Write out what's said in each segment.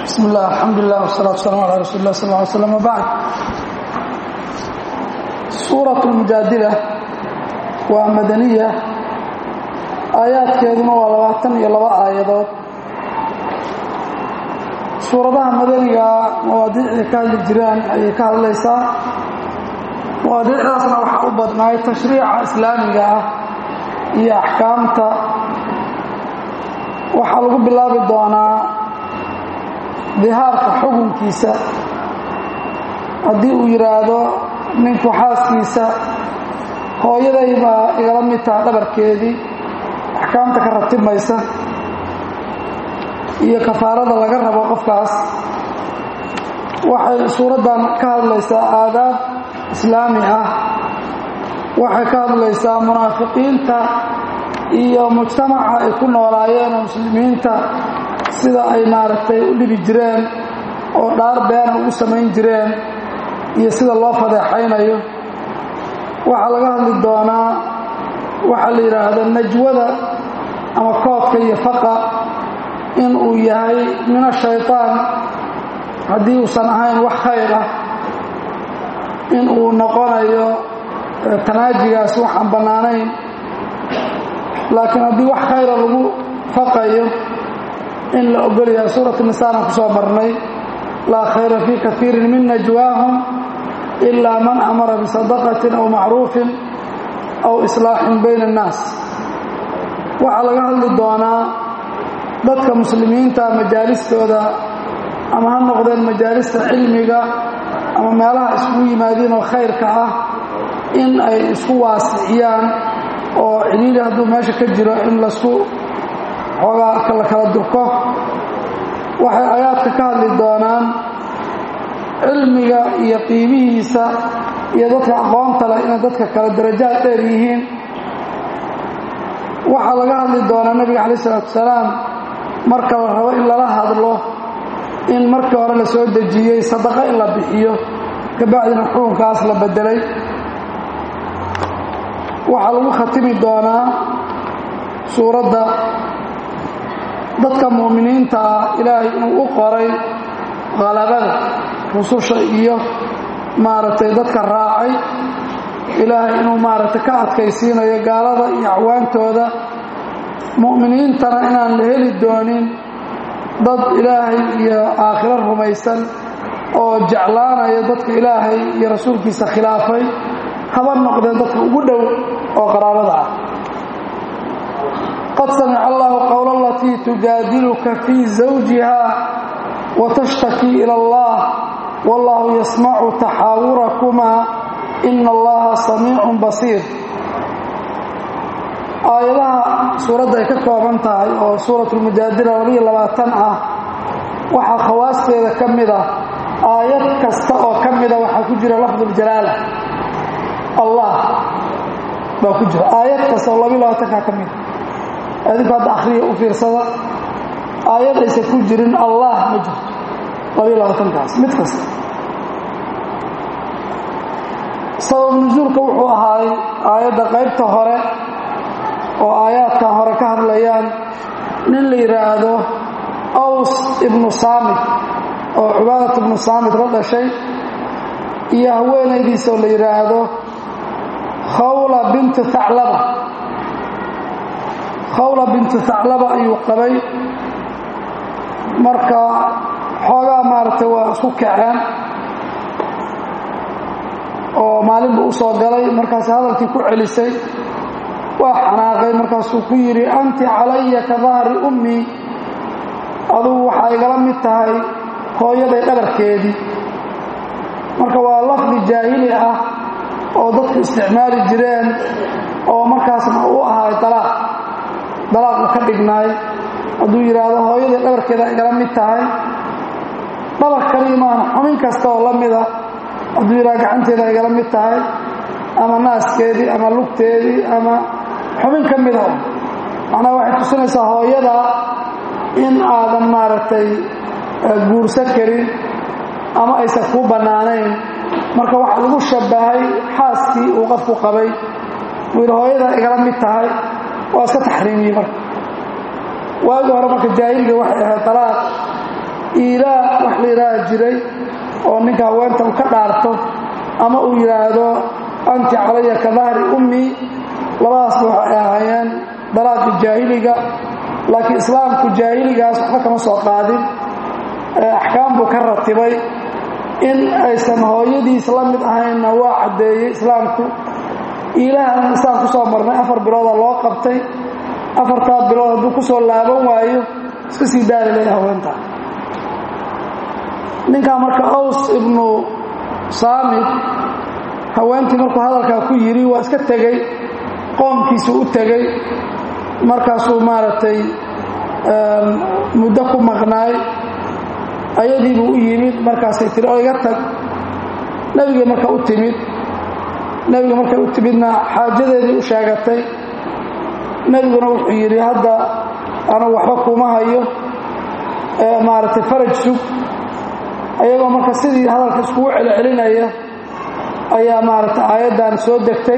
bismi illah alxamdulilah wsalaatu waslaam ala rasuuli lah sal ly slam wbacd suurat lmujaadila waa madaniya aayaadkeeduna waa labaatan iyo laba aayadood suuradaha madaniga mawaadiicday ka hadli jiraan ayay ka hadlaysaa mawaadiicdaasna waxaa u badnaay tashriica islaamiga ah iyo axkaamta waxaa lagu bilaabi doonaa dihaarka xukunkiisa haddii uu yidhaahdo ninku xaaskiisa hooyaday baa igala mid taha dhabarkeedii axkaamta ka ratibmaysa iyo kafaarada laga rabo qofkaas waxay suuraddan ka hadlaysaa aadaab islaami ah waxay ka hadlaysaa munaafiqiinta iyo mujtamaca ay ku noolaayeen oo muslimiinta sida ay maaragtay u dhibi jireen oo dhaar beena ugu samayn jireen iyo sida loo fadeexaynayo waxaa laga hadli doonaa waxaa la yidhaahdo najwada ama koodka iyo faqa in uu yahay min ashaytaan haddii uusan ahayn wax khayr ah in uu noqonayo tanaajigaas wax aan bannaanayn laakiin haddii wax khayra lagu faqayo in la ogolyahay suuratu nisaana ku soo marnay laa khayra fii kaiirin min najwaahum ilaa man amara bisadaqatin aw macruufin aw islaaxin bayna annaas waxaa laga hadli doonaa dadka muslimiinta majaalistooda ama ha noqdeen majaalista cilmiga ama meelaha iskugu yimaadiin oo khayrka ah in ay isku waasiciyaan oo ciliili hadduu meesha ka jiro in lasku xoogaa la kala durko waxay aayaadka ka hadli doonaan cilmiga iyo qiimihiisa iyo dadka aqoonta leh inay dadka kale darajaad dheer yihiin waxaa laga hadli doonaa nebiga calayi isalaatu wasalaam marka la rabo in lala hadlo in markii hore la soo dejiyey sadaqo in la bixiyo kabacdina xukunkaas la bedelay waxaa lagu khatimi doonaa suuradda dadka mu'miniinta ah ilaahay inuu u qoray khalabada rususha iyo maaragtay dadka raacay ilaahay inuu maaragtay ka adkaysiinayo gaalada iyo acwaantooda mu'miniintana inaan la heli doonin dad ilaahay iyo aakhiro rumaysan oo jeclaanaya dadka ilaahay iyo rasuulkiisa khilaafay haba noqdeen dadka ugu dhow oo qaraabada ah qad samica allahu qowla alatii tujaadiluka fii zawjiha watashtakii ila allah wallahu yasmacu taxaawurakumaa ina allaha samiicun basiir aayadaha suuradda ay ka kooban tahay oo suuratulmujaadila labiyo labaatan ah waxaa khawaasteeda ka mid ah aayad kasta oo ka mida waxaa ku jira lafduljalaala allah baa ku jira aayad kasta oo labiyo labaatankaa ka mida adinku hadda akhriya u fiirsada aayad aysan ku jirin allah ma jirto labiyo labaatankaas mid kasta sabab nusuulka wuxuu ahaay aayadda qaybta hore oo aayaadka hore ka hadlayaan nin la yidhaahdo aws ibnu saamit oo cubaadat ibnu saamit la dhashay iyo haweenaydiisa oo la yidhaahdo khawla bintu thaclaba khawla bintu thaclaba ayuu qabay marka xoogaa maaragtay waa isku kaceen oo maalin buu u soo galay markaas hadalkii ku celisay waa xanaaqay markaasuu ku yidhi anti calaya ka dahri ummii adugu waxaa igala mid tahay hooyaday dhabarkeedii marka waa lafdi jaahili ah oo dadku isticmaali jireen oo markaasna u ahay dalaaq dalaaq uu ka dhignaay hadduu yidhaahdo hooyaday dhabarkeeda igala mid tahay dhabar kaliya maana xubin kasta oo la mida hadduu yidhahdo gacanteeda igala mid tahay ama naaskeedii ama lugteedii ama xubin ka mida macnaha waxay tusinaysaa hooyada in aadan maaragtay guursan karin ama aysan kuu bannaanayn marka waxaa lagu shabbahay xaaskii uu qofku qabay uu yidhi hooyada igala mid tahay waa iska taxriimiyey marka waagii hore marka jaahiliga waxay ahayd dalaaq iilaa wax la yidhaaha jiray oo ninka haweenta uu ka dhaarto ama uu yidhaahdo anti calaya ka dahri ummii labadaasba waxay ahaayeen dalaaqi jaahiliga laakiin islaamku jaahiligaas waxba kama soo qaadin axkaam buu ka ratibay in aysan hooyadiis la mid ahaynna waa caddeeyey islaamku iilahana isaan ku soo marnay afar bilooda loo qabtay afartaa bilood hadduu ku soo laaban waayo iska sii daali lay haweentaa ninkaa marka aws ibnu saamid haweentii markuu hadalkaa ku yidhi waa iska tegey qoomkiisuu u tegey markaasuu maaragtay muddo ku maqnaay ayadiibuu u yimid markaasay tiri oo iga tag nebiga marka u timid nebiga markay u timidna xaajadeedii u sheegatay nebiguna wuxuu yidhi hadda anugu waxba kuma hayo maaragtay faraj sug ayagoo marka sidii hadalka iskugu celcelinaya ayaa maaragtay aayaddan soo degtay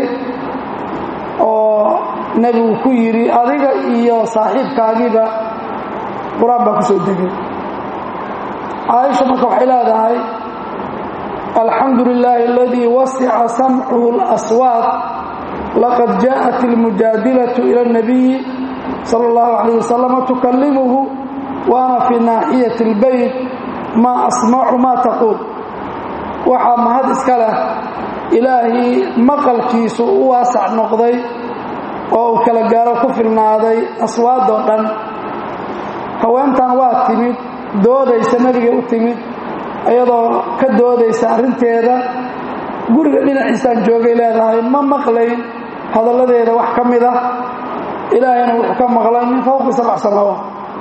oo nebigu ku yidhi adiga iyo saaxiibkaagiiba qur-aan baa ku soo degay caaisha marka waxay leedahay alxamdu lilaahi aladii wasica samcuhu اlaswaaq laqad jaءat اlmujaadilatu ila اnabiyi sala اllahu calayh wasalama tukalimuhu wa ana fii naaxiyati اlbeyt maa asmacu maa taquul waxaa mahad iska leh ilaahii maqalkiisu u waasac noqday oo uu kala gaaro ku filnaaday aswaadoo dhan haweentan waa timid doodaysa nebigay u timid iyadoo ka doodaysa arrinteeda guriga dhinaciisaan joogay leedahay ma maqlayn hadalladeeda wax ka mid ah ilaahayna wuxuu ka maqlay min fowqi sabc samaawaat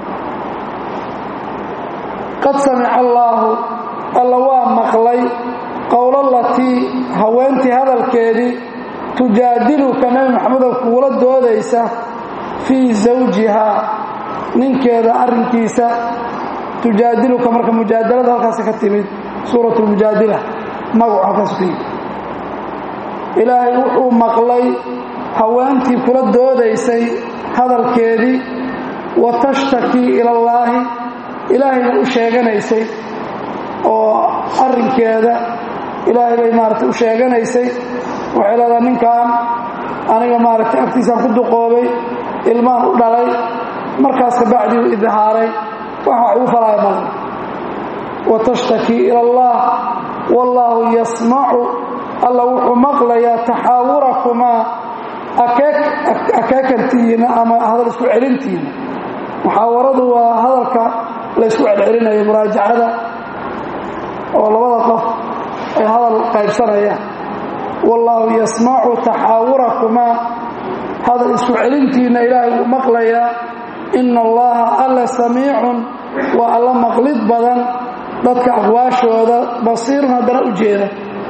qad samica allaahu alla waa maqlay qowlalatii haweentii hadalkeedii tujaadiluka nebi maxamedow kuula doodaysa fii zawjihaa ninkeeda arrinkiisa tujaadiluka marka mujaadalada halkaas ka timid suurat lmujaadila magacu halkaas ka yimid ilaahay wuxuu maqlay haweentii kula doodaysay hadalkeedii wa tashtakii ila allaahi ilaahayna u sheeganaysay oo arrinkeeda ilaahay bay maaragtay u sheeganaysay waxay leedahay ninkan aniga maaragtay agtiisaan ku duqoobay ilmaan u dhalay markaas ka bacdii u idhaaray wax wax ugu falaaya male wa tashtakii ila allah wallaahu yasmacu alla wuxuu maqlayaa taxaawurakumaa akeekantiina ama hadal isku celintiina muxaawaradu waa hadalka la ysku celcelinayo muraajacada oo labada qof ay hadal qaybsanayaan wallaahu yasmacu taxaawurakumaa hadal isku celintiina ilaahay wuu maqlayaa ina allaha alla samiicun waa alla maqlid badan dadka aqwaashooda basiirun haddana u jeeda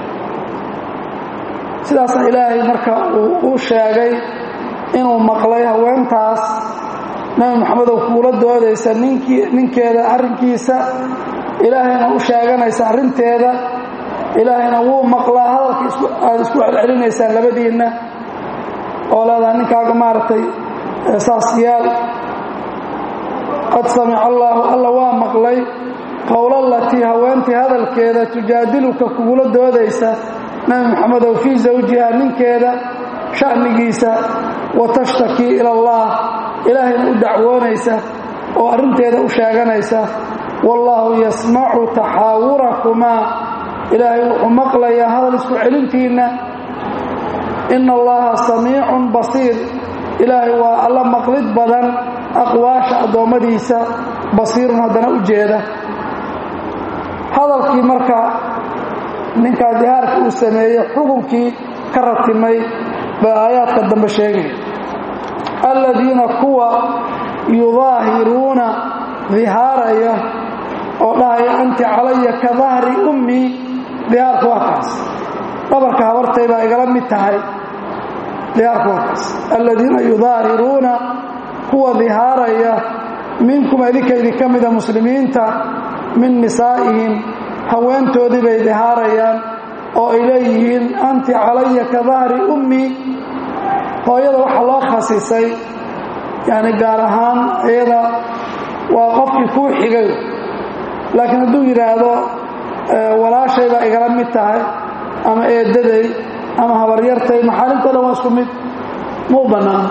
sidaasa ilaahay marka uu u sheegay inuu maqlay haweentaas nebi maxamedow kuula doodaysa ninkii ninkeeda arrinkiisa ilaahayna u sheeganaysa arrinteeda ilaahayna wuu maqlaa hadalka aad isku celcelinaysaan labadiinna oo leedaha ninkaaga maaragtay saas yaal qad samica allaahu alla waa maqlay qowlalatii haweentii hadalkeeda tujaadiluka kugula doodaysa nebi maxamedow fii zawjiha ninkeeda sha'nigiisa wa tashtakii ila allah ilaahayna u dacwoonaysa oo arrinteeda u sheeganaysa wallaahu yasmacu taxaawurakumaa ilaahay wuxuu maqlayaa hadal isku celintiinna ina allaha samiicun basiir ilaahay waa alla maqlid badan aqwaasha addoommadiisa basiirun haddana u jeeda hadalkii marka ninkaa dihaarka uu sameeyey xukunkii ka ratimay bay aayaadka dambe sheegaya aladiina kuwa yudaahiruuna dihaaraya oo dhahaya anti calaya ka dahri ummii dihaarku waa kaas dhabarka habartay baa igala mid tahay dihaarku waa kaas aladiina yudaahiruuna kuwa dihaaraya minkum adinka idinka mida muslimiinta min nisaa'ihim haweentoodii bay dihaarayaan oo ay leeyihiin anti calaya ka dahri ummii hooyada waxaa loo khasisay yani gaar ahaan iyada waa qofkii kuu xigay laakiin hadduu yidhaahdo walaashay baa igala mid tahay ama eedaday ama habaryartay maxaalimto dhan waa isku mid ma u bannaan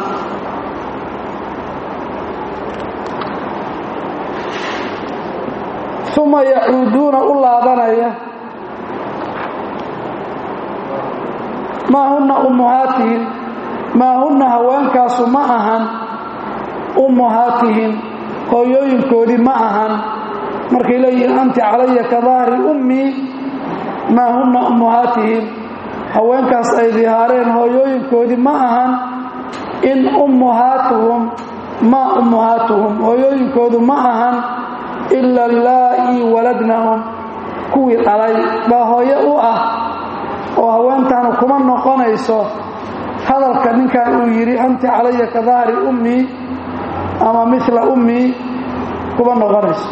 uma yacuuduuna u laabanaya maa hunna ummuhaatihim maa hunna haweenkaasu ma ahan ummuhaatihim hooyooyinkoodii ma ahan markay leeyihiin anti calaya ka dahri ummii maa hunna ummuhaatihim haweenkaas ay dihaareen hooyooyinkoodii ma ahan in ummuhaatuhum maa ummuhaatuhum hooyooyinkoodu ma ahan ila laa'ii waladnahum kuwii dhalay baa hooyo u ah oo haweentaanu kuma noqonayso hadalka ninkan uu yidhi anti calaya ka dahri ummii ama mila ummii kuma noqonayso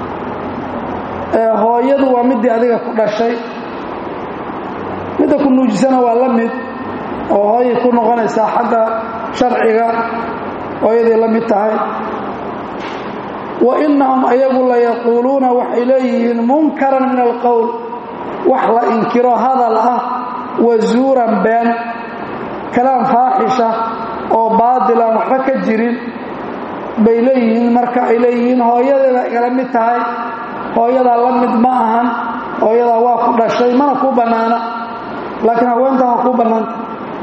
hooyadu waa midii adiga ku dhashay midda ku nuujisana waa la mid oo hooyay ku noqonaysaa xagga sharciga hooyaday la mid tahay wa innahum ayagu layaquuluuna waxay leeyihiin munkaran min alqowl wax la inkiro hadal ah wa zuuran been kalaam faaxisha oo baadilan waxba ka jirin bay leeyihiin marka ay leeyihiin hooyadeeda igala mid tahay hooyadaa la mid ma ahan hooyadaa waa ku dhashay mana kuu bannaana laakiin haweentaa waa kuu bannaanta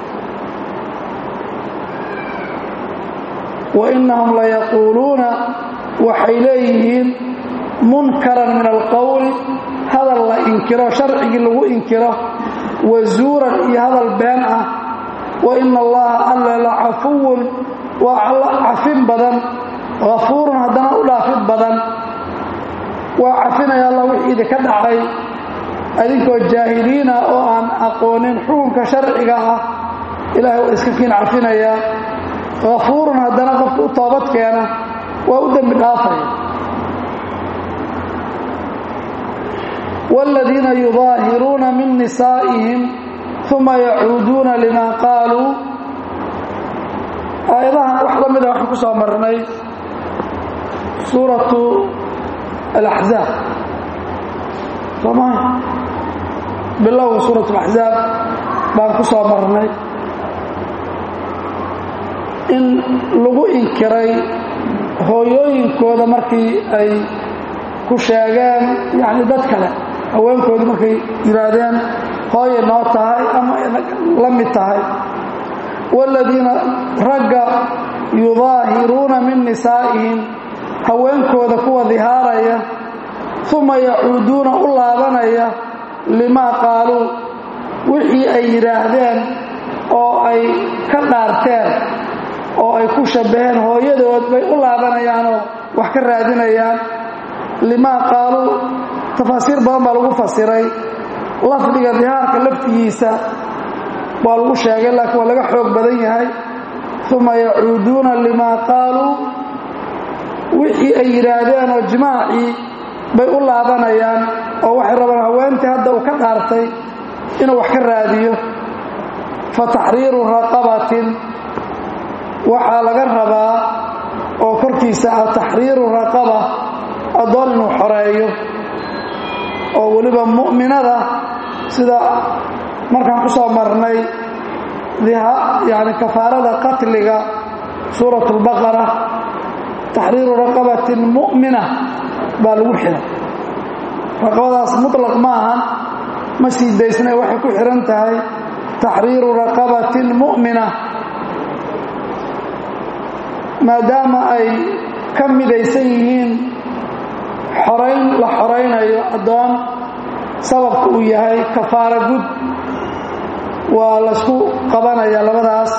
wa innahum layaquuluuna waxay leeyihiin munkaran min alqowli hadal la inkiro sharcigii lagu inkiro wa zuuran iyo hadal been ah wa ina allaha alla la cafuwun waa cafin badan hafuurun haddana u dhaafid badan waa cafinaya alla wixii idinka dhacay adinkoo jaahiliina oo aan aqoonin xukunka sharciga ah ilaahay waa iska kiin cafinayaa hafuurun haddana qofka u toobad keena waa u dembi dhaafaya wاladiina yudaahiruuna min nisaa'ihim uma yacuuduuna lima qaaluu aayadahan wax la mida waxaan ku soo marnay suuratu alaxzaab sooma bilowga suurat alaxzaab baan ku soo marnay in lagu inkiray hooyooyinkooda markii ay ku sheegeen yacni dad kale haweenkoodii markay yidhaahdeen hooye noo tahay ama la mid tahay waaladiina ragga yudaahiruuna min nisaa'ihim haweenkooda kuwa dihaaraya uma yacuuduuna u laabanaya limaa qaaluu wixii ay yidhaahdeen oo ay ka dhaarteen oo ay ku shabbaheen hooyadood bay u laabanayaanoo wax ka raadinayaan limaa qaaluu tafaasiir badan baa lagu fasiray lafdiga dihaarka laftigiisa waa lagu sheegay laakiin waa laga xoog badan yahay uma yacuuduuna limaa qaaluu wixii ay yidhaahdeen oo jimaacii bay u laabanayaan oo waxay rabaan haweentii hadda uu ka dhaartay inuu wax ka raadiyo fa taxriiru raqabatin waxaa laga rabaa oo korkiisa ah taxriiru raqaba addoon inuu xoreeyo oo weliba mu'minada sida markaan ku soo marnay yani kafaarada qatliga suurat اlbaqara taxriiru raqabatin mu'mina baa lagu xihay raqabadaas muطlaq ma ahan ma sii daysna waxay ku xihan tahay taxriiru raqabatin mu'mina maadaama ay ka midaysan yihiin xorayn la xoraynayo addoon sababka uu yahay kafaara gud waa laysku qabanaya labadaas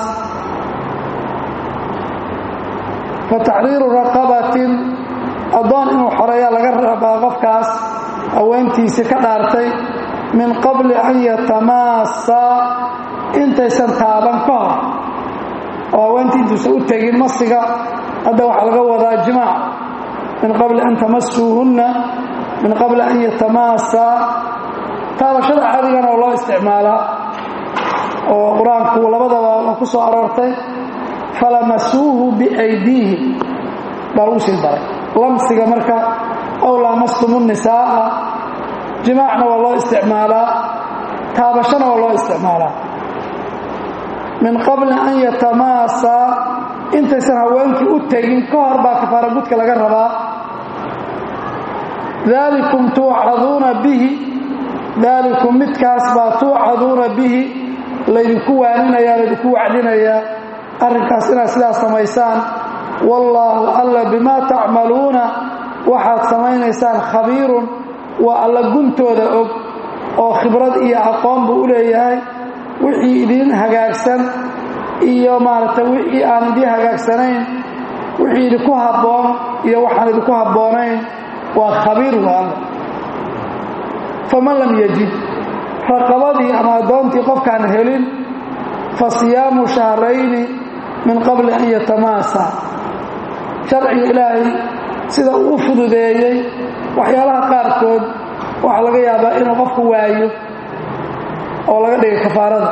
fa taxriiru raqabatin addoon inuu xoreeya laga rabaa qofkaas haweentiisii ka dhaartay min qabli an yatamaassaa intaysan taaban ka hor oo haweentii intuusan u tegin masiga hadda waxaa laga wadaa jimaac min qabli an tamasuuhunna min qabli an yatamaassaa taabashada cadigana oo loo isticmaalaa oo qur-aanku labadaba waa ku soo aroortay falamasuuhu biaydiihim baa lagu sii daray lamsiga marka aw laamastumu nisaa'a jimaacna waa loo isticmaalaa taabashana waa loo isticmaalaa min qabli an yatamaasaa intaysan haweenkii u tegin ka hor baa kafaara gudka laga rabaa daalikum tuucaduuna bihi daalikum midkaas baa tuucaduuna bihi laydinku waaninaya laydinku wacdinayaa arrinkaas inaad sidaas samaysaan wallaahu alla bimaa tacmaluuna waxaad samaynaysaan khabiirun waa alla guntooda og oo khibrad iyo aqoon buu u leeyahay wixii idiin hagaagsan iyo maaragtay wixii aan idiin hagaagsanayn wixii idinku habboon iyo waxaan idinku habboonayn waa khabiir waa alla faman lam yajid raqabadii ama addoontii qofkaan helin fa siyaamu shahrayni min qabli an yatamaasa sharciga ilaahay sida uu u fududeeyey waxyaalaha qaarkood waxaa laga yaabaa inuu qofku waayo oo laga dhigay kafaarada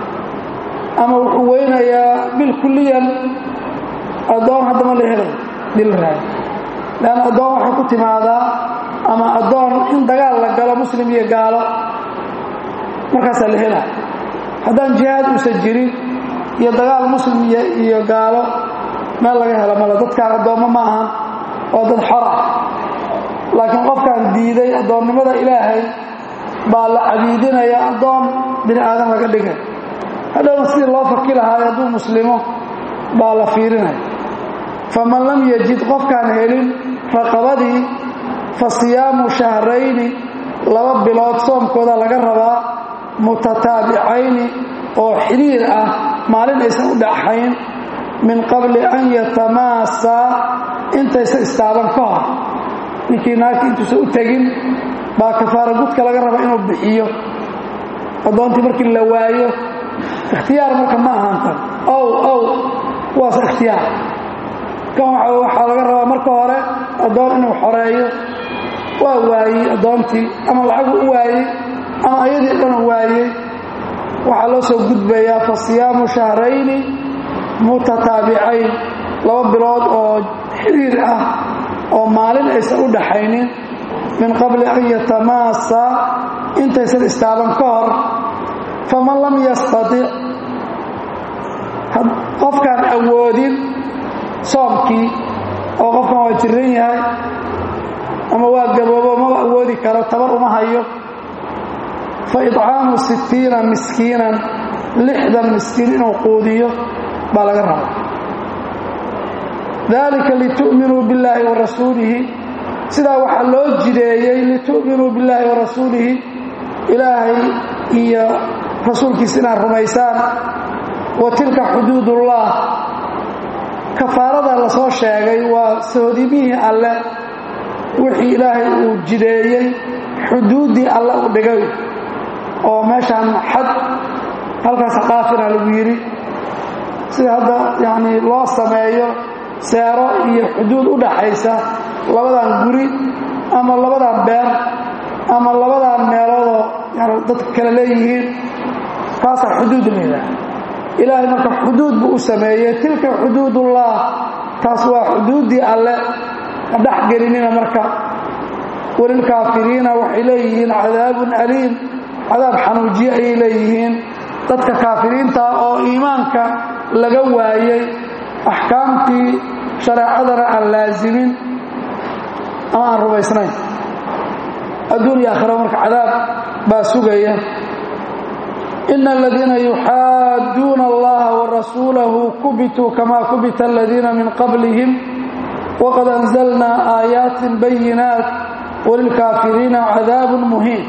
ama wuxuu weynayaa bilkuliyan addoon haddama la helay dilraay leanna addoon waxay ku timaadaa ama addoon in dagaal la galo muslim iyo gaalo markaasaa la helaa haddaan jihaad uusan jirin iyo dagaal muslim iyo gaalo meel laga helo male dadkaan addoommo ma ahan waa dad xor ah laakiin qofkaan diiday addoonnimada ilaahay baa la cabiidinaya addoon bini aadan laga dhigay hadhowna sidii loo faki lahaayo hadduu muslimo baa la fiirinaya faman lam yajid qofkaan helin raqabadii fa siyaamu shahrayni laba bilood soomkooda laga rabaa mutataabicayni oo xidhiir ah maalin aysan u dhaxayn min qabli an yatamaasaa intaysan istaaban ka hor ninkii naagti intuusan u tegin baa kafaara gudka laga raba inuu bixiyo addoontii markii la waayo ikhtiyaar marka ma ahaantan ow ow kuwaas ikhtiyaar kan waxaa laga rabaa marka hore addoon inuu xoreeyo waa waayey addoontii ama lacagu u waayey ama ayadii dhanu waayey waxaa loo soo gudbayaa fa siyaamu shahrayni mutataabicayn laba bilood oo xiriir ah oo maalin aysan u dhaxaynin min qabli an yatamaasaa intaysan istaaban ka hor faman lam yastatic qofkaan awoodin soomkii oo qofkan waa jiran yahay ama waa gaboobo maba awoodi karo tabar uma hayo fa idcaamu sittiina miskiinan lixdan miskiin inuu quudiyo baa laga raba dalika litu'minuu billaahi wa rasuulihi sidaa waxaa loo jideeyey litu'minuu billaahi wa rasuulihi ilaahay iyo rasuulkiisa inaad rumaysaan wa tilka xuduudullah kafaarada la soo sheegay waa sohodimihii alle wixii ilaahay uu jideeyey xuduuddii alle u dhigay oo meeshaan xad halkaas qaafina lagu yidhi sida hadda yacnii loo sameeyo seero iyo xuduud u dhaxaysa labadan guri ama labadan beer ama labadan meeloodoo yani dadka kale leeyihiin kaasaa xuduud layidhaah ilaahay marka xuduud buu u sameeyey tilka xuduudullah taas waa xuduuddii alle ha dhex gelinina marka walilkaafiriina waxay leeyihiin cadaabun aliim cadaab xanuujiye ayay leeyihiin dadka kaafiriinta oo iimaanka laga waayey axkaamtii shareecadana aan laasimin ama aan rumaysnayn adduun iyo aakhira marka cadaab baa sugaya ina aladiina yuxaadduuna allaha warasuulahu kubituu kama kubita aladiina min qablihim waqad anzalnaa aayaatin bayinaat walilkaafiriina cadaabun muhiin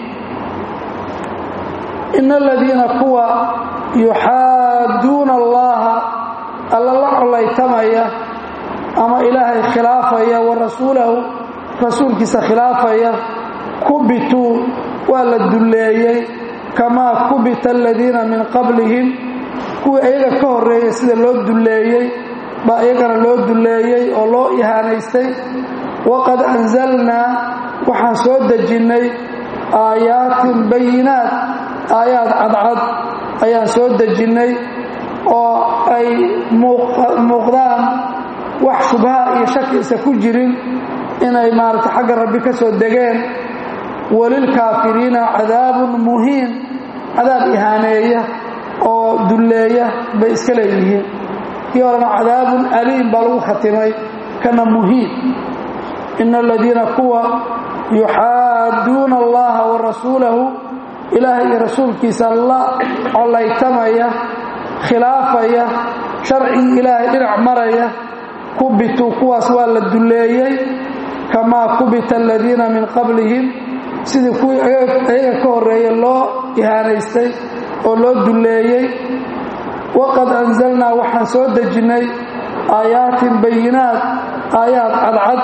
ina aladiina kuwa yuxaadduuna allaha alla la collaytamaya ama ilaahay khilaafaya wa rasuulahu rasuulkiisa khilaafaya kubituu waa la dulleeyey kamaa kubita aladiina min qablihim kuwii ayaga ka horreeyey sida loo dulleeyey baa iyagana loo dulleeyey oo loo ihaanaystay waqad anzalnaa waxaan soo dejinnay aayaatin bayinaat aayaad cadcad ayaan soo dejinnay oo ay muuqdaan wax shubha iyo shaki isa ku jirin inay maaragtay xagga rabbi ka soo degeen walilkaafiriina cadaabun muhiin cadaab ihaaneeya oo dulleeya bay iska leeyihiin kii horena cadaabun aliim baa lagu khatimay kana muhiin ina aladiina kuwa yuxaadduuna allaha wa rasuulahu ilaahay iyo rasuulkiisa la collaytamaya khilaafaya sharcigii ilaahay dhinac maraya kubituu kuwaas waa la dulleeyey kamaa kubita aladiina min qablihim sidii kuwii ayaga ka horreeye loo ihaanaystay oo loo dulleeyey waqad anzalnaa waxaan soo dejinnay aayaatin bayinaat aayaad cadcad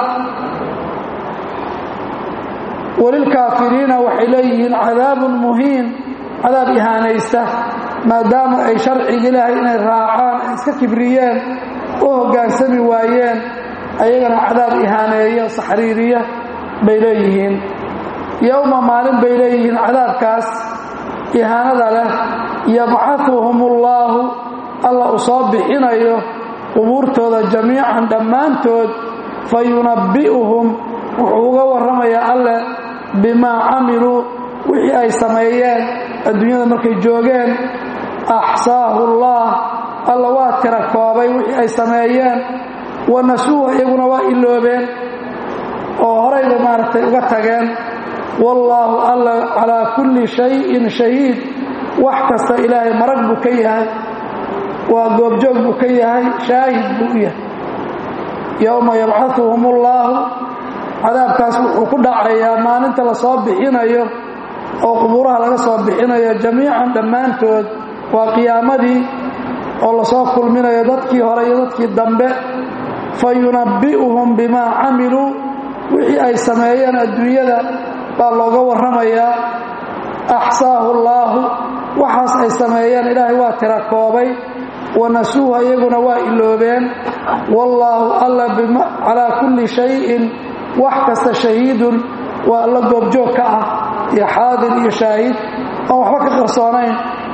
walilkaafiriina waxay leeyihiin cadaabun muhiin cadaab ihaanaysta maadaama ay sharciga ilaahay inay raacaan ay iska kibriyeen u hoggaansami waayeen ayagana cadaab ihaaneeya saxriiriya bay leeyihiin yowma maalin bay leeyihiin cadaabkaas ihaanada leh yabcahuhum ullaahu alla uu soo bixinayo qubuurtooda jamiican dhammaantood fa yunabbi'uhum wuxuu uga warramayaa alle bimaa camiluu wixii ay sameeyeen adduunyada markay joogeen axsaahu allah alla waa tira koobay wixii ay sameeyeen wa nasuuha iyaguna waa iloobeen oo horayba maaragtay uga tageen wallaahu alla calaa kulli shayin shahiid wax kasta ilaahay marag buu ka yahay waa goobjoog buu ka yahay shaahid buu u yahay yowma yabcahuhum ullaahu cadaabkaas wuxuu ku dhacayaa maalinta la soo bixinayo oo qubuuraha laga soo bixinayo jamiican dhammaantood waa qiyaamadii oo lasoo kulminayo dadkii hore iyo dadkii dambe fa yunabbi'uhum bimaa camiluu wixii ay sameeyeen adduunyada baa looga warramayaa axsaahu allaahu waxaas ay sameeyeen ilaahay waa tira koobay wa nasuuha iyaguna waa iloobeen wallaahu alla calaa kulli shayin wax kasta shahiidun waa alla goobjoog ka ah iyo xaadir iyo shaahid aan waxba ka qarsoonayn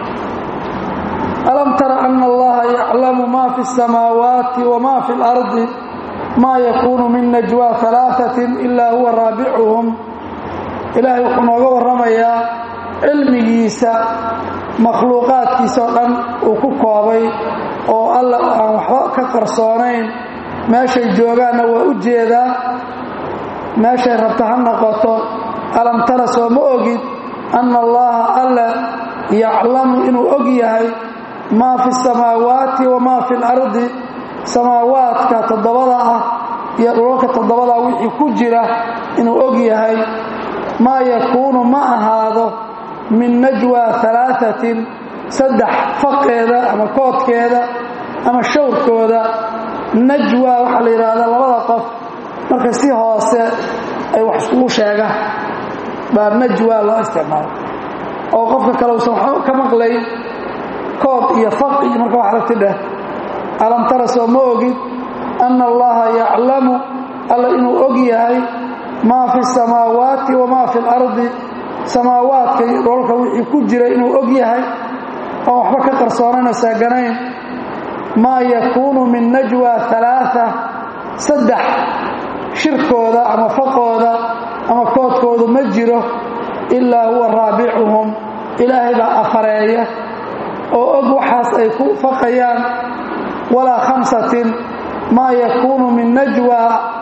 alam tara ana allaha yaclamu ma fi اsamaawaati wma fi اlardi ma yakunu min najwa alaaثatin ila huwa raabicuhum ilaahay wuxuu nooga warramayaa cilmigiisa makhluuqaadkiisa oo dhan uu ku koobay oo alla aan waxba ka qarsoonayn meeshay joogaanna waa u jeedaa meeshay rabta ha noqoto alam tara soo ma ogid anna allaha alla yaclamu inuu og yahay maa fi samaawaati wamaa fi lardi samaawaadka toddobada ah iyo dhulalka toddobada wixii ku jira inuu og yahay maa yakuunu ma ahaado min najwa alaaثatin saddex faqeeda ama koodkeeda ama shawrkooda najwa waxaa la yidhaahdaa labada qof marka si hoose ay wax iskugu sheegaan baa najwa loo isticmaalo oo qofka kale usan waxba ka maqlayn kood iyo faq iyo marka wax ragti dheh alam tara soo ma ogid anna allaha yaclamu alla inuu og yahay maa fi samaawaati wamaa fi اlardi samaawaadka iyo dhoolka wixii ku jira inuu og yahay oo waxba ka qarsoonayna saaganayn maa yakuunu min najwa alaaثa saddex shirkooda ama faqooda ama koodkoodu ma jiro ilaa huwa raabicuhum ilaahay baa afareeya oo og waxaas ay ku faqayaan walaa khamsatin maa yakuunu min najwa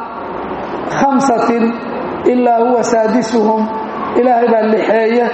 khamsatin ilaa huwa saadisuhum ilaahay baa lixeeya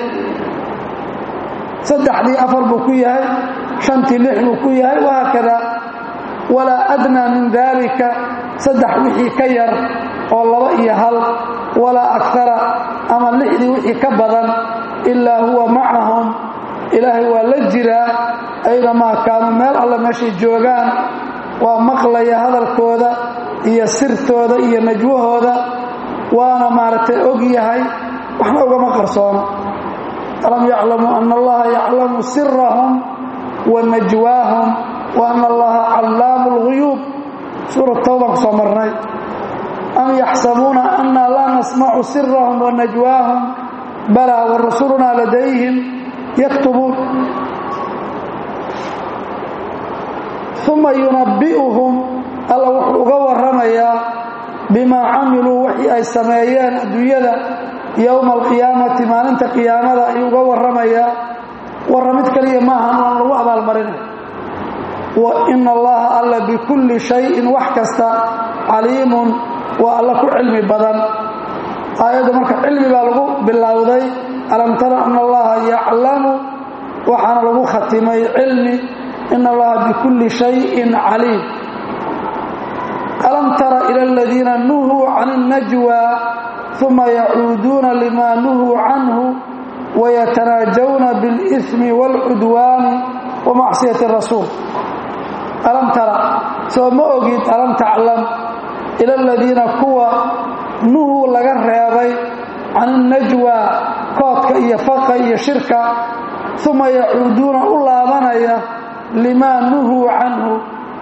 saddexdii afar buu ku yahay shantii lix buu ku yahay wahaakada walaa adnaa min daalika saddex wixii ka yar oo laba iyo hal walaa akara ama lixdii wixii ka badan ilaa huwa macahum ilaahay waa la jiraa aynamaa kaanuu meel alle meeshay joogaan waa maqlaya hadalkooda iyo sirtooda iyo najwahooda waana maaragtay og yahay waxna ugama qarsoono alam yaclamuu ana allaha yaclamu sirahum wa najwaahum wa ana allaha callaamu اlguyuub suurat tawbaan ku soo marnay am yaxsabuuna anna laa nasmacu sirahum wa najwaahum balaa wa rasulunaa ladayhim yaktubuun uma yunabbi'uhum alla wuxuu uga warramayaa bimaa camiluu wixii ay sameeyeen adduunyada yowma alqiyaamati maalinta qiyaamada ayuu uga warramayaa warramid kaliya maahan waan lagu abaalmarinay wa ina allaha alla bikulli shayin wax kasta caliimun waa alla ku cilmi badan aayadda marka cilmi baa lagu bilowday alam tara ana allaha yaclamu waxaana lagu khatimay cilmi ina allaha bikulli shayin caliim alam tara ila aladiina nuhuu can اnnajwa uma yacuuduuna lima nuhuu canhu wayatanaajawna biاlإثmi wاlcudwaani wamacsiyati rasuul alam tara soo ma ogid alam taclam ila aladiina kuwa nuhuu laga reebay can اnnajwa koodka iyo faqa iyo shirka uma yacuuduuna u laabanaya limaa nuhuu canhu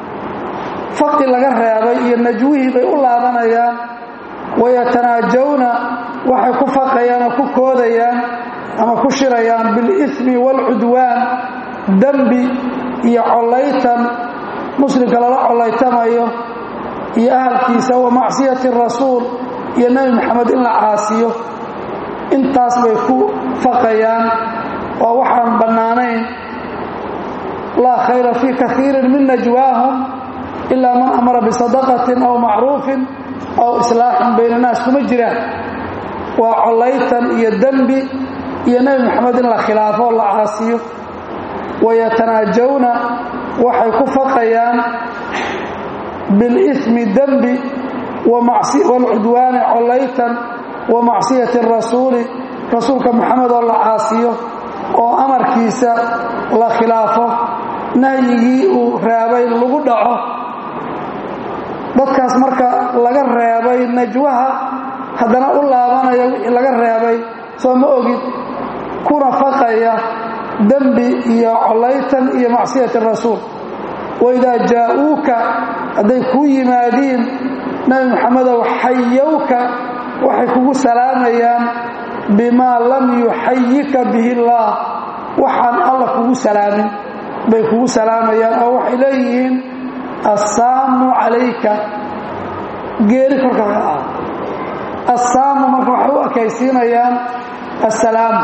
faqi laga reebay iyo najwihii bay u laabanayaan wayatanaajawna waxay ku faqayaan oo ku koodayaan ama ku shirayaan biاlإثmi wاlcudwaan dembi iyo collaytan muslimka lala collaytamayo iyo ahalkiisa wa macsiyati rasuul iyo nebi moxamed in la caasiyo intaas bay ku faqayaan oo waxaan bannaanayn laa khayra fii kaiirin min najwaahum ilaa man amara bisadaqatin aw macruufin aw islaaxin bayna naas kuma jiraan waa collaytan iyo dembi iyo nebi moxamed in la khilaafo o la caasiyo wayatanaajawna waxay ku faqayaan biاlإثmi dembi wاlcudwaani collaytan wa macsiyati rasuuli rasuulka moxamed oo la caasiyo oo amarkiisa la khilaafo nahyigii uu reebay lagu dhaco dadkaas marka laga reebay najwaha haddana u laabanaya wixii laga reebay soo ma ogid kuna faqaya dembi iyo collaytan iyo macsiyati rasuul waidaa jaa'uuka hadday kuu yimaadiin nabi moxamedow xayowka waxay kugu salaamayaan bimaa lam yuxayika bihi illaah waxaan alla kugu salaamin bay kugu salaamayaan oo waxay leeyihiin assaamu calayka geeri korkaaga ah assaamu marka waxay u ekaysiinayaan assalaamu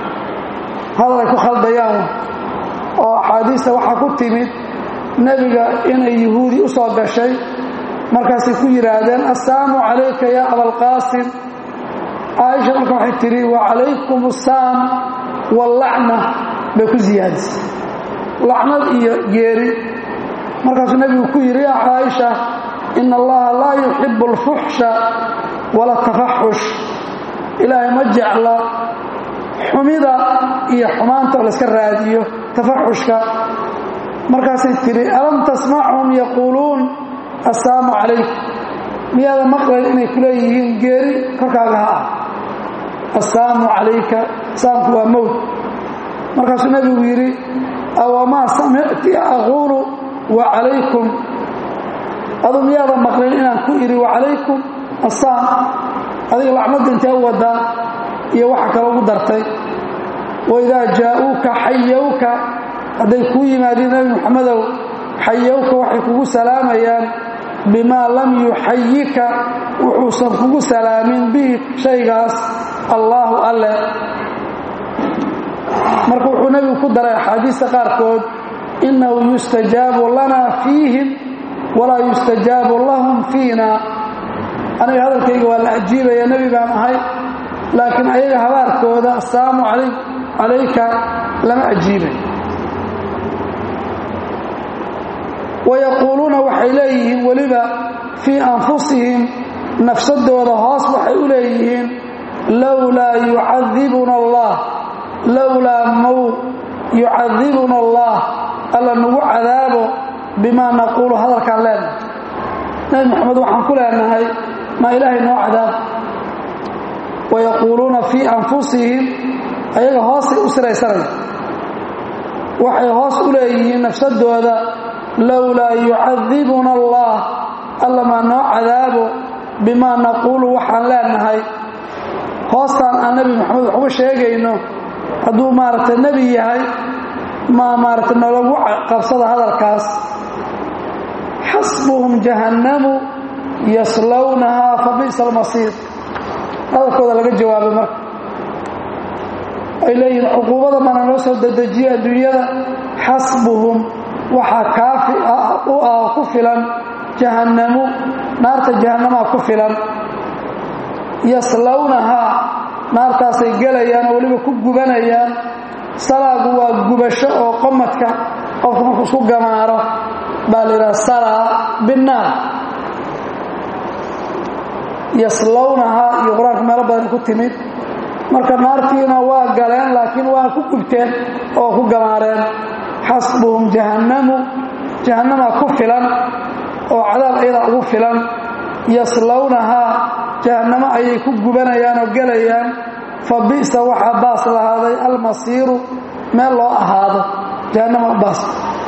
hadal ay ku khaldayaan oo axaadiista waxaa ku timid nebiga inay yuhuudi u soo gashay markaasay ku yidhaahdeen assaamu calayka yaa abalqaasim caaisha marka waxay tidhi wa calaykum assaam wallacna bay ku siyaadisay lacnad iyo geeri markaasuu nebigu ku yidhi yaa caaisha ina allaha laa yuxibu alfuxsha wala tafaxush ilaahay ma jecla xumida iyo xumaanta oo layska raadiyo tafaxushka markaasay tidhi alam tasmachum yaquuluun assaamu calayk miyaada maqlayn inay ku leeyihiin geeri korkaaga ha ah assaamu calayka saamku waa mowt markaasuu nebigu yidhi awamaa samicti aquulu wa calaykum adu miyaada maqlayn inaan ku idhi wa calaykum assaam adiga lacnadda intee u wadaa iyo waxa kale ugu dartay waidaa jaa'uuka xayowka hadday kuu yimaadiin nebi moxamedow xayowka waxay kugu salaamayaan bimaa lam yuxayika wuxuusan kugu salaamin bihi shaygaas allaahu alle marka wuxuu nebigu ku daray axaadiista qaarkood innahu yustajaabu lanaa fiihim walaa yustajaabu lahum fiina aniga hadalkayga waa la ajiibaya nebi baan ahay laakiin ayaga habaarkooda assalaamu calayka lama ajiibay wayaquuluuna waxay leeyihiin weliba fii anfusihim nafsadooda hoos waxay u leeyihiin lowlaa yucadibuna allah lowlaa mow yucadibuna allah alla nagu cadaabo bimaa naquulu hadalkaan leenahay nebi moxamed waxaan ku leenahay maa ilaahay noo cadaab wayaquuluuna fii anfusihim ayaga hoosay u siraysanaya waxay hoos u leeyihiin nafsadooda lowlaa yucadibuna allah alla maa noo cadaabo bimaa naquulu waxaan leenahay hoostaan aan nebi moxamed waxuga sheegayno hadduu maaragtay nebi yahay maa maaragtay nalagu qabsada hadalkaas xasbuhum jahannamu yaslownahaa fa bi'sa almasiir hadalkooda laga jawaabay marka ay leeyihiin cuquubada mana noo soo dedejiye adduunyada xasbuhum waxaa kaafi u ah ku filan jahannamu naarta jahannamaa ku filan yaslownahaa naartaasay gelayaan oo weliba ku gubanayaan salaagu waa gubasho oo qomadka qofku markuu isku gamaaro baa la yidhaha salaa binnaar yaslownahaa iyo qur-aanka meelo badan ku timid marka naartiina waa galeen laakiin waa ku gubteen oo ku gamaareen xasbuhum jahannamu jahannamaa ku filan oo cadaab ayadaa ugu filan yaslownahaa jahannamo ayay ku gubanayaan oo gelayaan fa bi'sa waxaa baas lahaaday almasiiru meel loo ahaado jahannama baas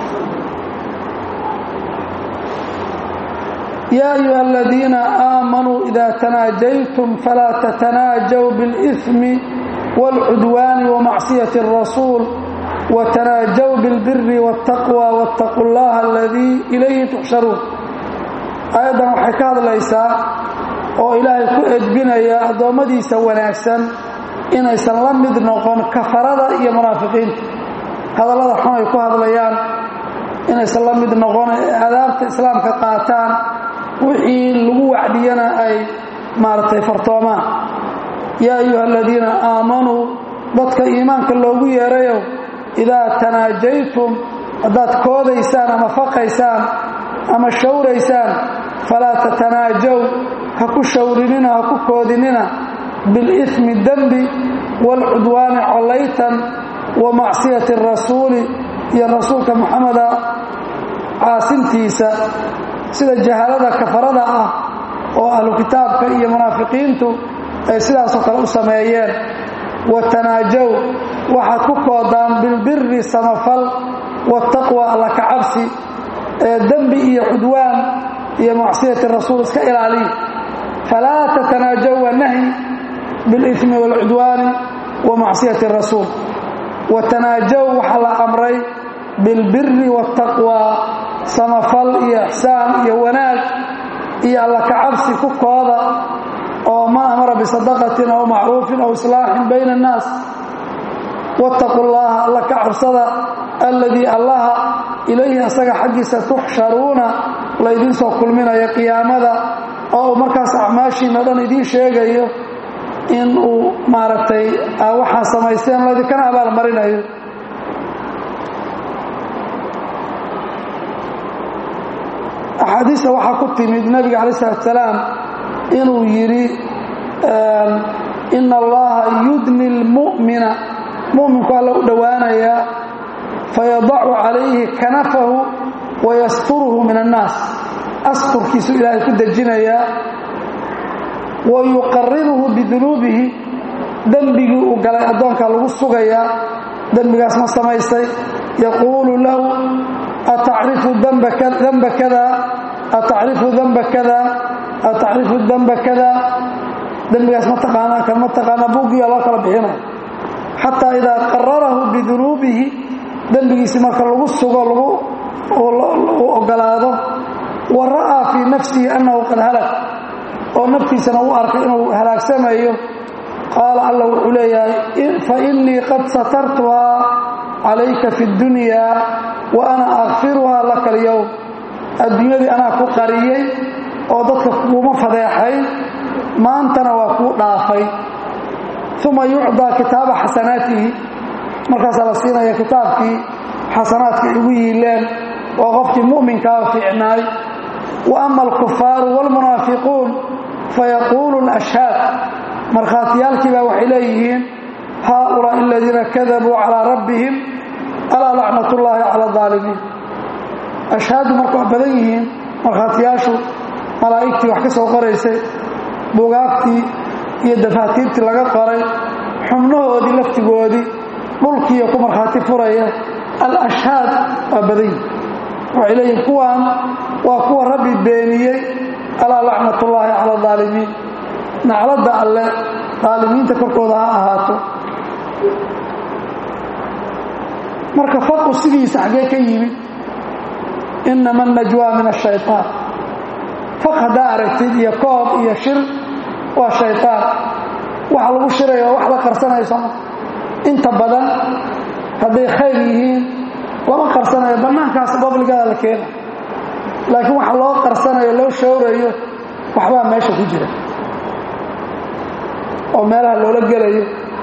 yaa ayuha aladiina aamanuu idaa tanaajaytum falaa tatanaajaw biاlإثmi wاlcudwaani wamacsiyati الrasuul watanaajaw biاlbiri wاtaqwى wاtaquu اllaha aladii ilayhi tuxsharuun aayaddan waxay ka hadlaysaa oo ilaahay ku edbinaya addoommadiisa wanaagsan inaysan la mid noqon kafarada iyo munaafiqiinta hadallada xun ay ku hadlayaan inaysan la mid noqon ee adaabta islaamka qaataan wixii lagu wacdiyana ay maaragtay fartoomaan yaa ayuha aladiina aamanuu dadka iimaanka loogu yeerayo idaa tanaajaytum haddaad koodaysaan ama faqaysaan ama shawraysaan falaa tatanaajaw ha ku shawrinina ha ku koodinina biاlإثmi dembi wاlcudwaani collaytan wa macsiyati الrasuuli iyo rasuulka muxameda caasintiisa sida jahalada kafarada ah oo ahlu kitaabka iyo munaafiqiintu ay sidaasoo kale u sameeyeen watanaajow waxaad ku koodaan bilbiri samafal waataqwa alla kacabsi ee dembi iyo cudwaan iyo macsiyati rasuul iska ilaaliya falaa tatanaajow waa nahyi biاlإثmi wاlcudwaani wa macsiyati rasuul watanaajow waxaa la amray bilbiri waataqwa samafal iyo ixsaan iyo wanaag iyo alla kacabsi ku kooda oo man amara bisadaqatin aw macruufin aw islaaxin bayna annaas wattaquu llaha alla ka cabsada alladii allaha ilayhi asaga xaggiisa tuxsharuuna laydin soo kulminayo qiyaamada oo uu markaas acmaashiina dhan idiin sheegayo in uu maaragtay waxaa samaysteen laydinkana abaalmarinayo axaadiista waxaa ku timid nebiga calayi isalaatu salaam inuu yidhi ina allaha yudni lmu'mina mu'minku alla u dhowaanayaa fayadacu calayhi kanafahu wayasturuhu min annaas asturkiisu ilaahay ku dejinayaa wa yuqariruhu bidunuubihi dembigii uu galay addoonkaa lagu sugayaa dembigaas ma samaystay yaquulu lahu atacrifu damba kada atacrifu damba kada atacrifu damba kada dembigaas ma taqaanaa kan ma taqaanaa buuggiya loo kala bixinaya xataa idaa qararahu bidunuubihi dembigiisi marka lagu sugo lagu ogolaado wa ra'aa fii nafsihi annahu qad halag oo naftiisana u arkay inuu halaagsamayo qaala alla wuxuu leeyahay fa innii qad satartuhaa calayka fi اddunyaa wa ana akfiruhaa laka alyowm adduunyadii anaa ku qariyey oo dadka kuuma fadeexayn maantana waa kuu dhaafay uma yucdaa kitaaba xasanaatihi markaasaa la siinaya kitaabkii xasanaadka igu yiileen waa qofkii mu'minkaa fiicnaay wa ama alkufaaru wاlmunaafiquun fayaquulu اlashhaad markhaatiyaalkiibaa waxay leeyihiin haaulaaءi aladiina kadabuu calىa rabbihim alaa lacnat ullaahi cala aalimiin ashhaadu marka waa badan yihiin markhaatiyaashu malaa'igtii wax ka soo qoraysay bugaagtii iyo dafaatiirtii laga qoray xubnahoodii laftigoodii dhulkiiyo ku markhaati furaya al-ashhaad waa badan yihin waxay leeyihin kuwan waa kuwa rabbi beeniyey alaa lacnat ullaahi cala aalimiin nacladda alle daalimiinta korkooda ha ahaato marka faqu sidiisa xaggee ka yimid inama najwaa min ashayطaan faq haddaa aragtid iyo koob iyo shir waa shaytaan waxa lagu shiraya waa wax la qarsanayo sooma inta badan hadday khayr yihiin lama qarsanayo bannaankaas babligaada la keena laakiin waxa loo qarsanayo loo shawrayo waxbaa meesha ku jira oo meelaha loola gelayo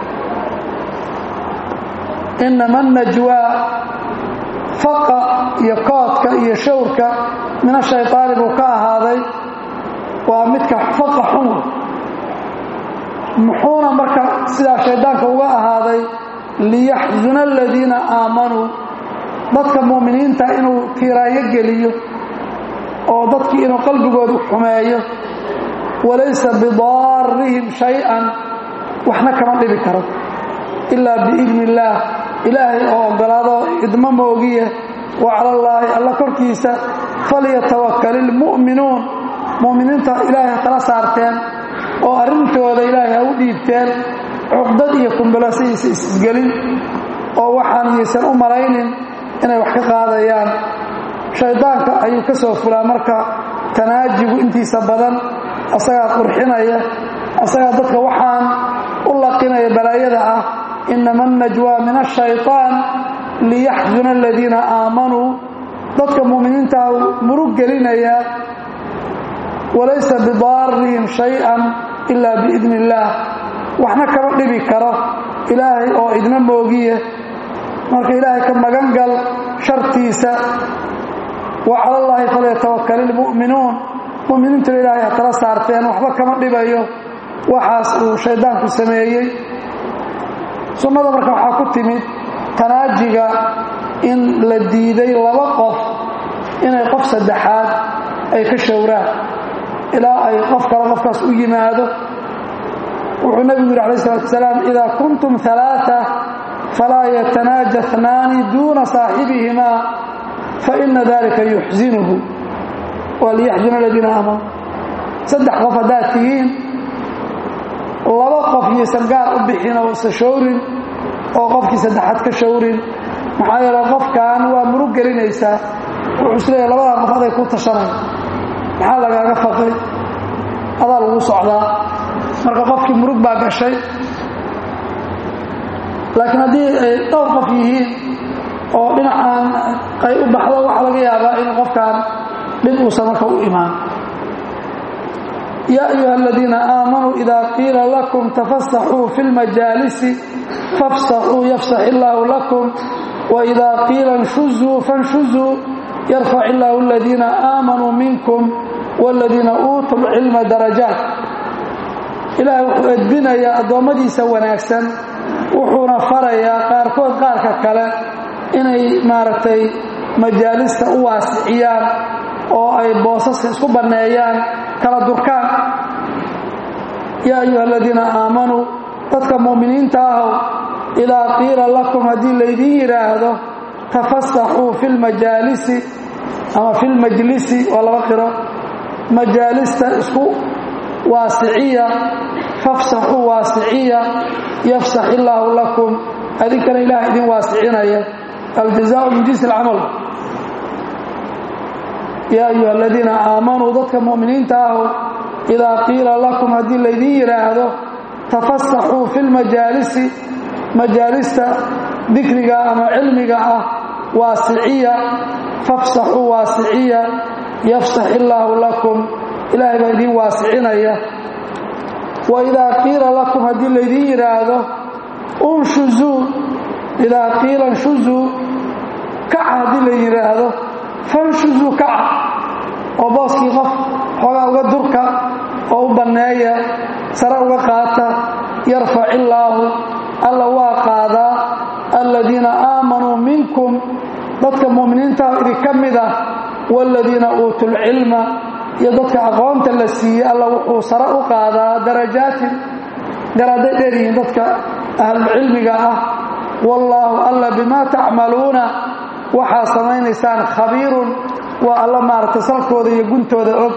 inama najwaa faqa iyo koodka iyo shawrka min ashayطaani buu ka ahaaday waa midka faqa xun muxuuna marka sidaa shaydaanka uga ahaaday liyaxzuna aladiina aamanuu dadka mu'miniinta inuu tiiraayo geliyo oo dadkii inuu qalbigoodu xumeeyo walaysa bidaarihim shay-an waxna kama dhibi karo ilaa biidni illaah ilaahay oo ogolaado idmo moogiye wa cala allaahi alla korkiisa falyatawakal ilmu'minuun mu'miniinta ilaahay ha kala saarteen oo arrintooda ilaahay ha u dhiibteen cuqdad iyo kumbalasihiisa isgelin oo waxaan yaysan u malaynin inay wax ka qaadayaan shaydaanka ayuu ka soo fulaa marka tanaajigu intiisa badan asagaa qurxinaya asagaa dadka waxaan u laqinaya balaayada ah inama annajwaa min ashayطaan liyaxzuna aladiina aamanuu dadka mu'miniintaa murug gelinayaa walaysa bidaarihim shay-an ilaa biidni illaah waxna kama dhibi karo ilaahay oo idna moogiye marka ilaahay ka magan gal shartiisa wa cala allaahi falyatawakal ilmu'minuun mu'miniintuna ilaahay ha kala saarteen waxba kama dhibayo waxaas uu shayddaanku sameeyey sunnada marka waxaa ku timid tanaajiga in la diiday laba qof inay qof saddexaad ay ka showraan ilaa ay qof kale qofkaas u yimaado wuxuu nebigu yidhi alayh salatu asalaam idaa kuntum alaaa falaa yatanaaja اثnaani duuna saaxibihimaa faina dalika yuxzinuhu waa liyaxzuna aladiina aamanu saddex qof haddaad tihiin laba qof yaysan gaar u bixin oo isa showrin oo qofkii saddexaad ka showrin maxaa yeele qofkan waa murug gelinaysaa wuxuu isleeyahay labadaa qof aday ku tashanay maxaa lagaaga faqay adaa lagu socdaa marka qofkii murug baa gashay laakiin haddii ay dhowr qof yihiin oo dhinacaan ay u baxdo waxaa laga yaabaa in qofkan dhib uusan marka u imaan yaa ayuha aladiina aamanuu idaa qiila lakum tafasaxuu fi lmajaalisi fafsaxuu yafsax illaahu lakum waidaa qiila nshuzuu fanshuzuu yarfac illaahu aladiina aamanuu minkum wاladiina uutuu lcilma darajaat ilaahay wuxuu edbinayaa addoommadiisa wanaagsan wuxuuna farayaa qaarkood qaarka kale inay maaragtay majaalista u waasiciyaan oo ay boosaska isku banneeyaan kala durkaan yaa ayuha aladiina aamanuu dadka mu'miniinta ahow idaa qiila lakum haddii laydiin yidhaahdo tafasaxuu fi lmajaalisi ama fi lmajlisi waa laba qiro majaalista isku waasiciya fafsaxuu waasiciya yafsax illaahu lakum adinkana ilaah idin waasicinaya aljazaau min jinsi alcamal yaa ayuha aladiina aamanuu dadka mu'miniinta ahu idaa qiila lakum haddii laydin yidhaahdo tafasaxuu fi lmajaalisi majaalista dikriga ama cilmiga ah waasiciya fafsaxuu waasiciya yafsax illaahu lakum ilaahay baa idin waasicinaya wa idaa qiila lakum haddii laydin yidhaahdo unshuzuu idaa qiila nshuzuu kaca haddii la yidhaahdo fanshuzuu kaca oo booskii qof xoogaa uga durka oo u banneeya sare uga qaata yarfac illaahu alla waa qaadaa aladiina aamanuu minkum dadka mu'miniintaah idinka mid ah waaladiina uutuu lcilma iyo dadka aqoonta la siiyey alla wuxuu sare u qaadaa darajaatin garaaday dheeryihiin dadka ahlulcilmiga ah wallaahu alla bimaa tacmaluuna waxaa samaynaysaan khabiirun waa alla maaragtay salkooda iyo guntooda og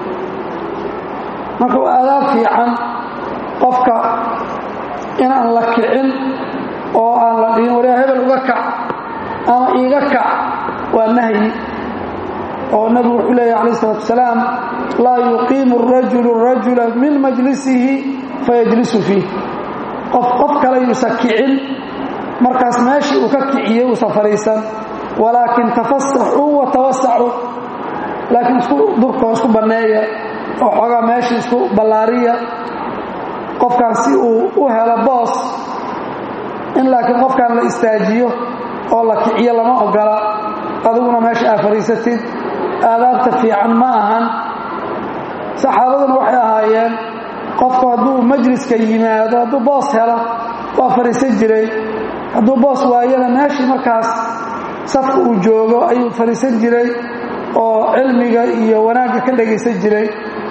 marka waa adaab fiican qofka inaan la kicin oo aan la dhihin waryaa hebel uga kac ama iiga kac waa nahyi oo nebigu wuxuu leeyahy alayh isalaatu wasalaam laa yuqiimu arajulu rajula min majlisihi fayajlisu fiih qof qof kale yuusa kicin markaas meeshii uu ka kiciyey uusan fadhiisan walaakin tafasaxuu wa tawasacuu laakiin isku durkoo isku banneeya oo xoogaa meeshii isku ballaariya qofkan si uu u helo boos in laakiin qofkan la istaajiyo oo la kiciyo lama ogola adiguna meesha aa fadhiisatid aadaabta fiican ma ahan saxaabaduna waxay ahaayeen qofku hadduu majliska yimaado hadduu boos helo waa fadhiisan jiray hadduu boos waayana meeshii markaas safka uu joogo ayuu fadhiisan jiray oo cilmiga iyo wanaagga ka dhagaysan jiray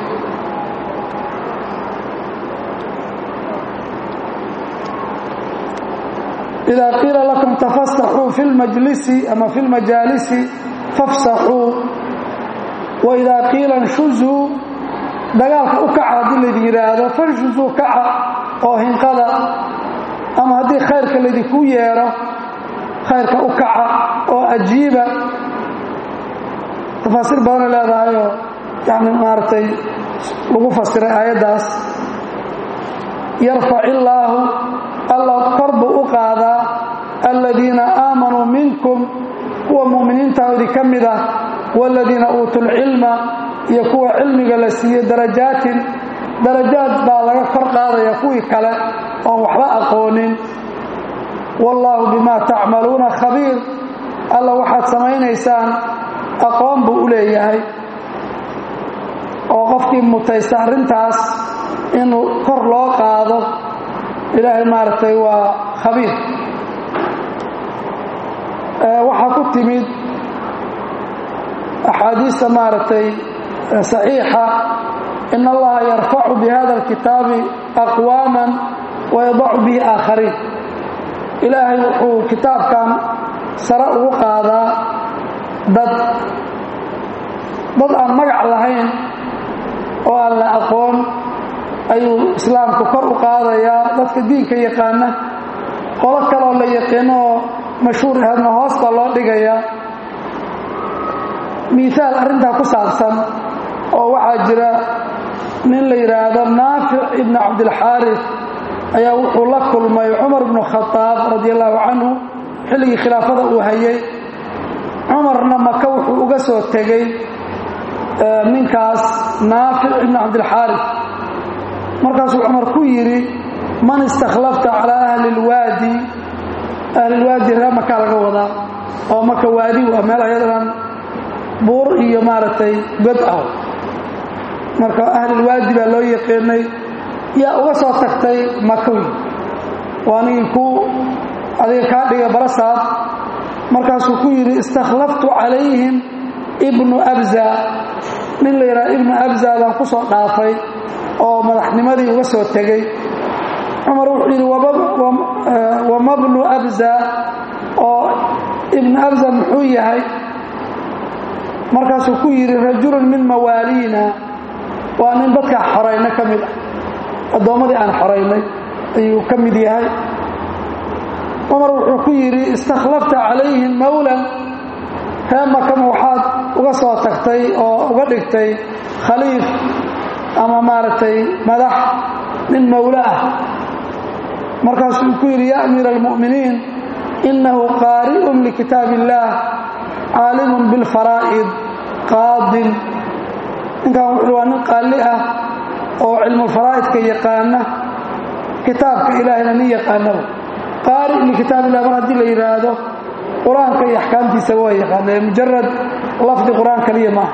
إida qiila lakum tafasaxuu fi lmajlisi ama fi lmajaalisi fafsaxuu waidaa qiila nshuzuu dagaalka u kaca haddii laydin yidhaahdo fanshuzuu kaca oo hinqada ama haddii khayrka laydinku yeedho khayrka u kaca oo ajiiba tafaasiir badana leedahayoo yani maaragtay lagu fasiray aayaddaas yarfac illaahu alla kor buu u qaadaa aladiina aamanuu minkum kuwa mu'miniintaodii ka mid ah waaladiina uutuu lcilma iyo kuwa cilmiga la siiye darajaatin darajaad baa laga kor qaadaya kuwii kale oon waxba aqoonin wallaahu bimaa tacmaluuna khabiir alla waxaad samaynaysaan aqoon buu u leeyahay oo qofkii mutaysta arrintaas inuu kor loo qaado ilaahay maaragtay waa khabiir waxaa ku timid axaadiista maaragtay saxiixa in allaha yarfacu bi hada alkitaabi aqwaaman wayadacu bihi aakhariin ilaahay wuxuu kitaabkan sare ugu qaadaa dad dad aan magac lahayn oo aan la aqoon ayuu islaamku kor u qaadayaa dadka diinka yaqaana qolo kaloo la yaqiino oo mashhuur ahadna hoos baa loo dhigayaa miihaal arrintaa ku saabsan oo waxaa jira nin la yidhaahdo naafic ibni cabdilxaaris ayaa wuxuu la kulmay cumar ibnu khadaab radi allahu canhu xilligii khilaafada uu hayay cumarna maka wuxuu uga soo tegey ninkaas naafic ibni cabdilxaaris markaasuu cumar ku yidhi man istakhlafta calaa ahli lwaadi ahlilwaadi ree makaa laga wadaa oo maka waadi waa meel ayadan buur iyo maaragtay god ah marka ahlilwaadi baa loo yaqiinay yaa uga soo tagtay makawi waa nigii ku adiga kaa dhiga barasaad markaasuu ku yidhi istakhlaftu calayhim ibnu abza nin la yidhaha ibnu abza baan ku soo dhaafay oo madaxnimadii uga soo tegey cumar wuxuu yidhi wamabnu abza oo ibnu abza muxuu yahay markaasuu ku yidhi rajulun min mawaaliina waa nin dadkaa xorayna ka mid ah addoommadii aan xoraynay ayuu ka mid yahay cumar wuxuu ku yidhi istakhlafta calayhim mawlan ree makama waxaad uga soo tagtay oo uga dhigtay khaliif ama maaragtay madax nin mawlo ah markaasuu ku yidhi ya amiira almu'miniin innahu qaari'un likitaab illaah caalimun bilfaraa'id qaadin ninkan wuxuu waa nin qaalli ah oo cilmulfaraa'idka yaqaana kitaabka ilaahayna nin yaqaanaba qaari' likitaab illah mar haddii la yidhaahdo qur-aanka iyo axkaamtiisa waa yaqaanee mujarad lafdi qur-aan kaliya maaha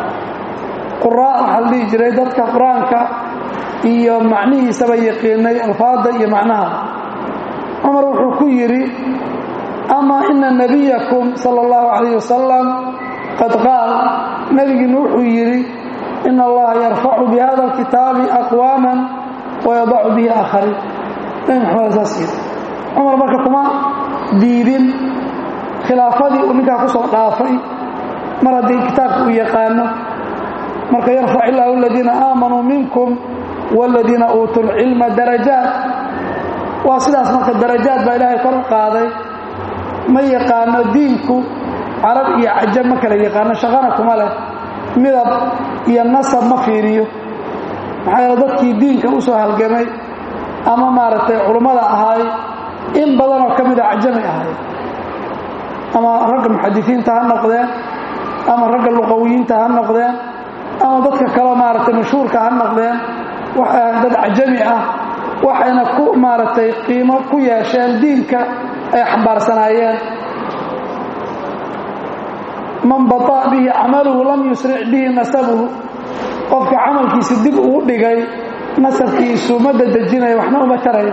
quraa waxaa la dhihi jiray dadka qur-aanka iyo macnihiisaba yaqiinay alfaadda iyo macnaha cumar wuxuu ku yidhi ama ina nabiyakum sala allahu calayh wasalam qad qaal nebigiina wuxuu yidhi ina allaha yarfacu bi hada alkitaabi aqwaaman wayadacu bihi aakhariin nebi maxamed saas yidhi cumar marka kuma diidin khilaafadii uu ninkaa ku soo dhaafay mar haddii kitaabka uu yaqaano marka yarfac illaahu aladiina aamanuu minkum waaladiina uutuu lcilma darajaat waa sidaas marka darajaad baa ilaahay kor u qaaday ma yaqaano diinku carab iyo cajab ma kala yaqaano shaqana kuma leh midab iyo nasab ma fiiriyo maxaa yeele dadkii diinka u soo halgamay ama maaragtay culummada ahaay in badanoo ka mida cajami ahay ama ragga muxadisiinta ha noqdeen ama ragga luqawiyiinta ha noqdeen ama dadka kaleo maaragtay mashhuurka ha noqdeen waxay ahayn dad cajami ah waxayna ku maaragtay qiimo ku yeesheen diinka ay xambaarsanaayeen man baطa bihi camaluhu lam yusric bihi nasabuhu qofka camalkiisi dib ugu dhigay nasabkiisu ma dadejinayo waxna uma tarayo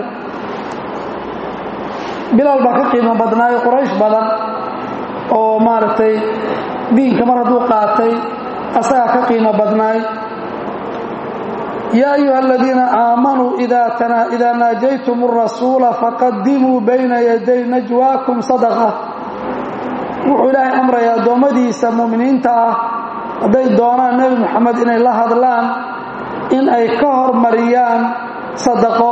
bilaal baa ka qiimo badnaayo quraysh badan oo maaragtay diinka mar hadduu qaatay asagaa ka qiimo badnaay yaa ayuha aladiina aamanuu idaa naajaytum الrasuula faqadimuu bayna yaday najwaakum sadaqa wuxuu ilaahay amraya addoommadiisa mu'miniinta ah hadday doonaan nebi moxamed inay la hadlaan in ay ka hormariyaan sadaqo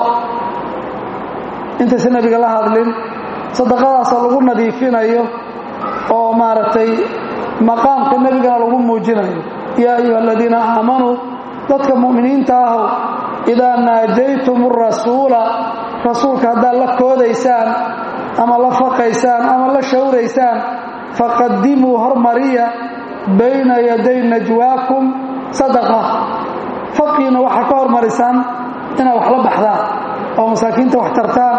intaysa nebiga la hadlin sadaqadaasoo lagu nadiifinayo oo maaragtay maqaamka nebigana lagu muujinayo yaa ayuha aladiina aamanuu dadka mu'miniinta ahow idaa naajaytum arasuula rasuulka haddaad la koodaysaan ama la faqaysaan ama la shawraysaan faqadimuu hormariya bayna yaday najwaakum sadaqa faqiina waxaa ka hormarisaan inaad wax la baxdaan oo masaakiinta wax tartaan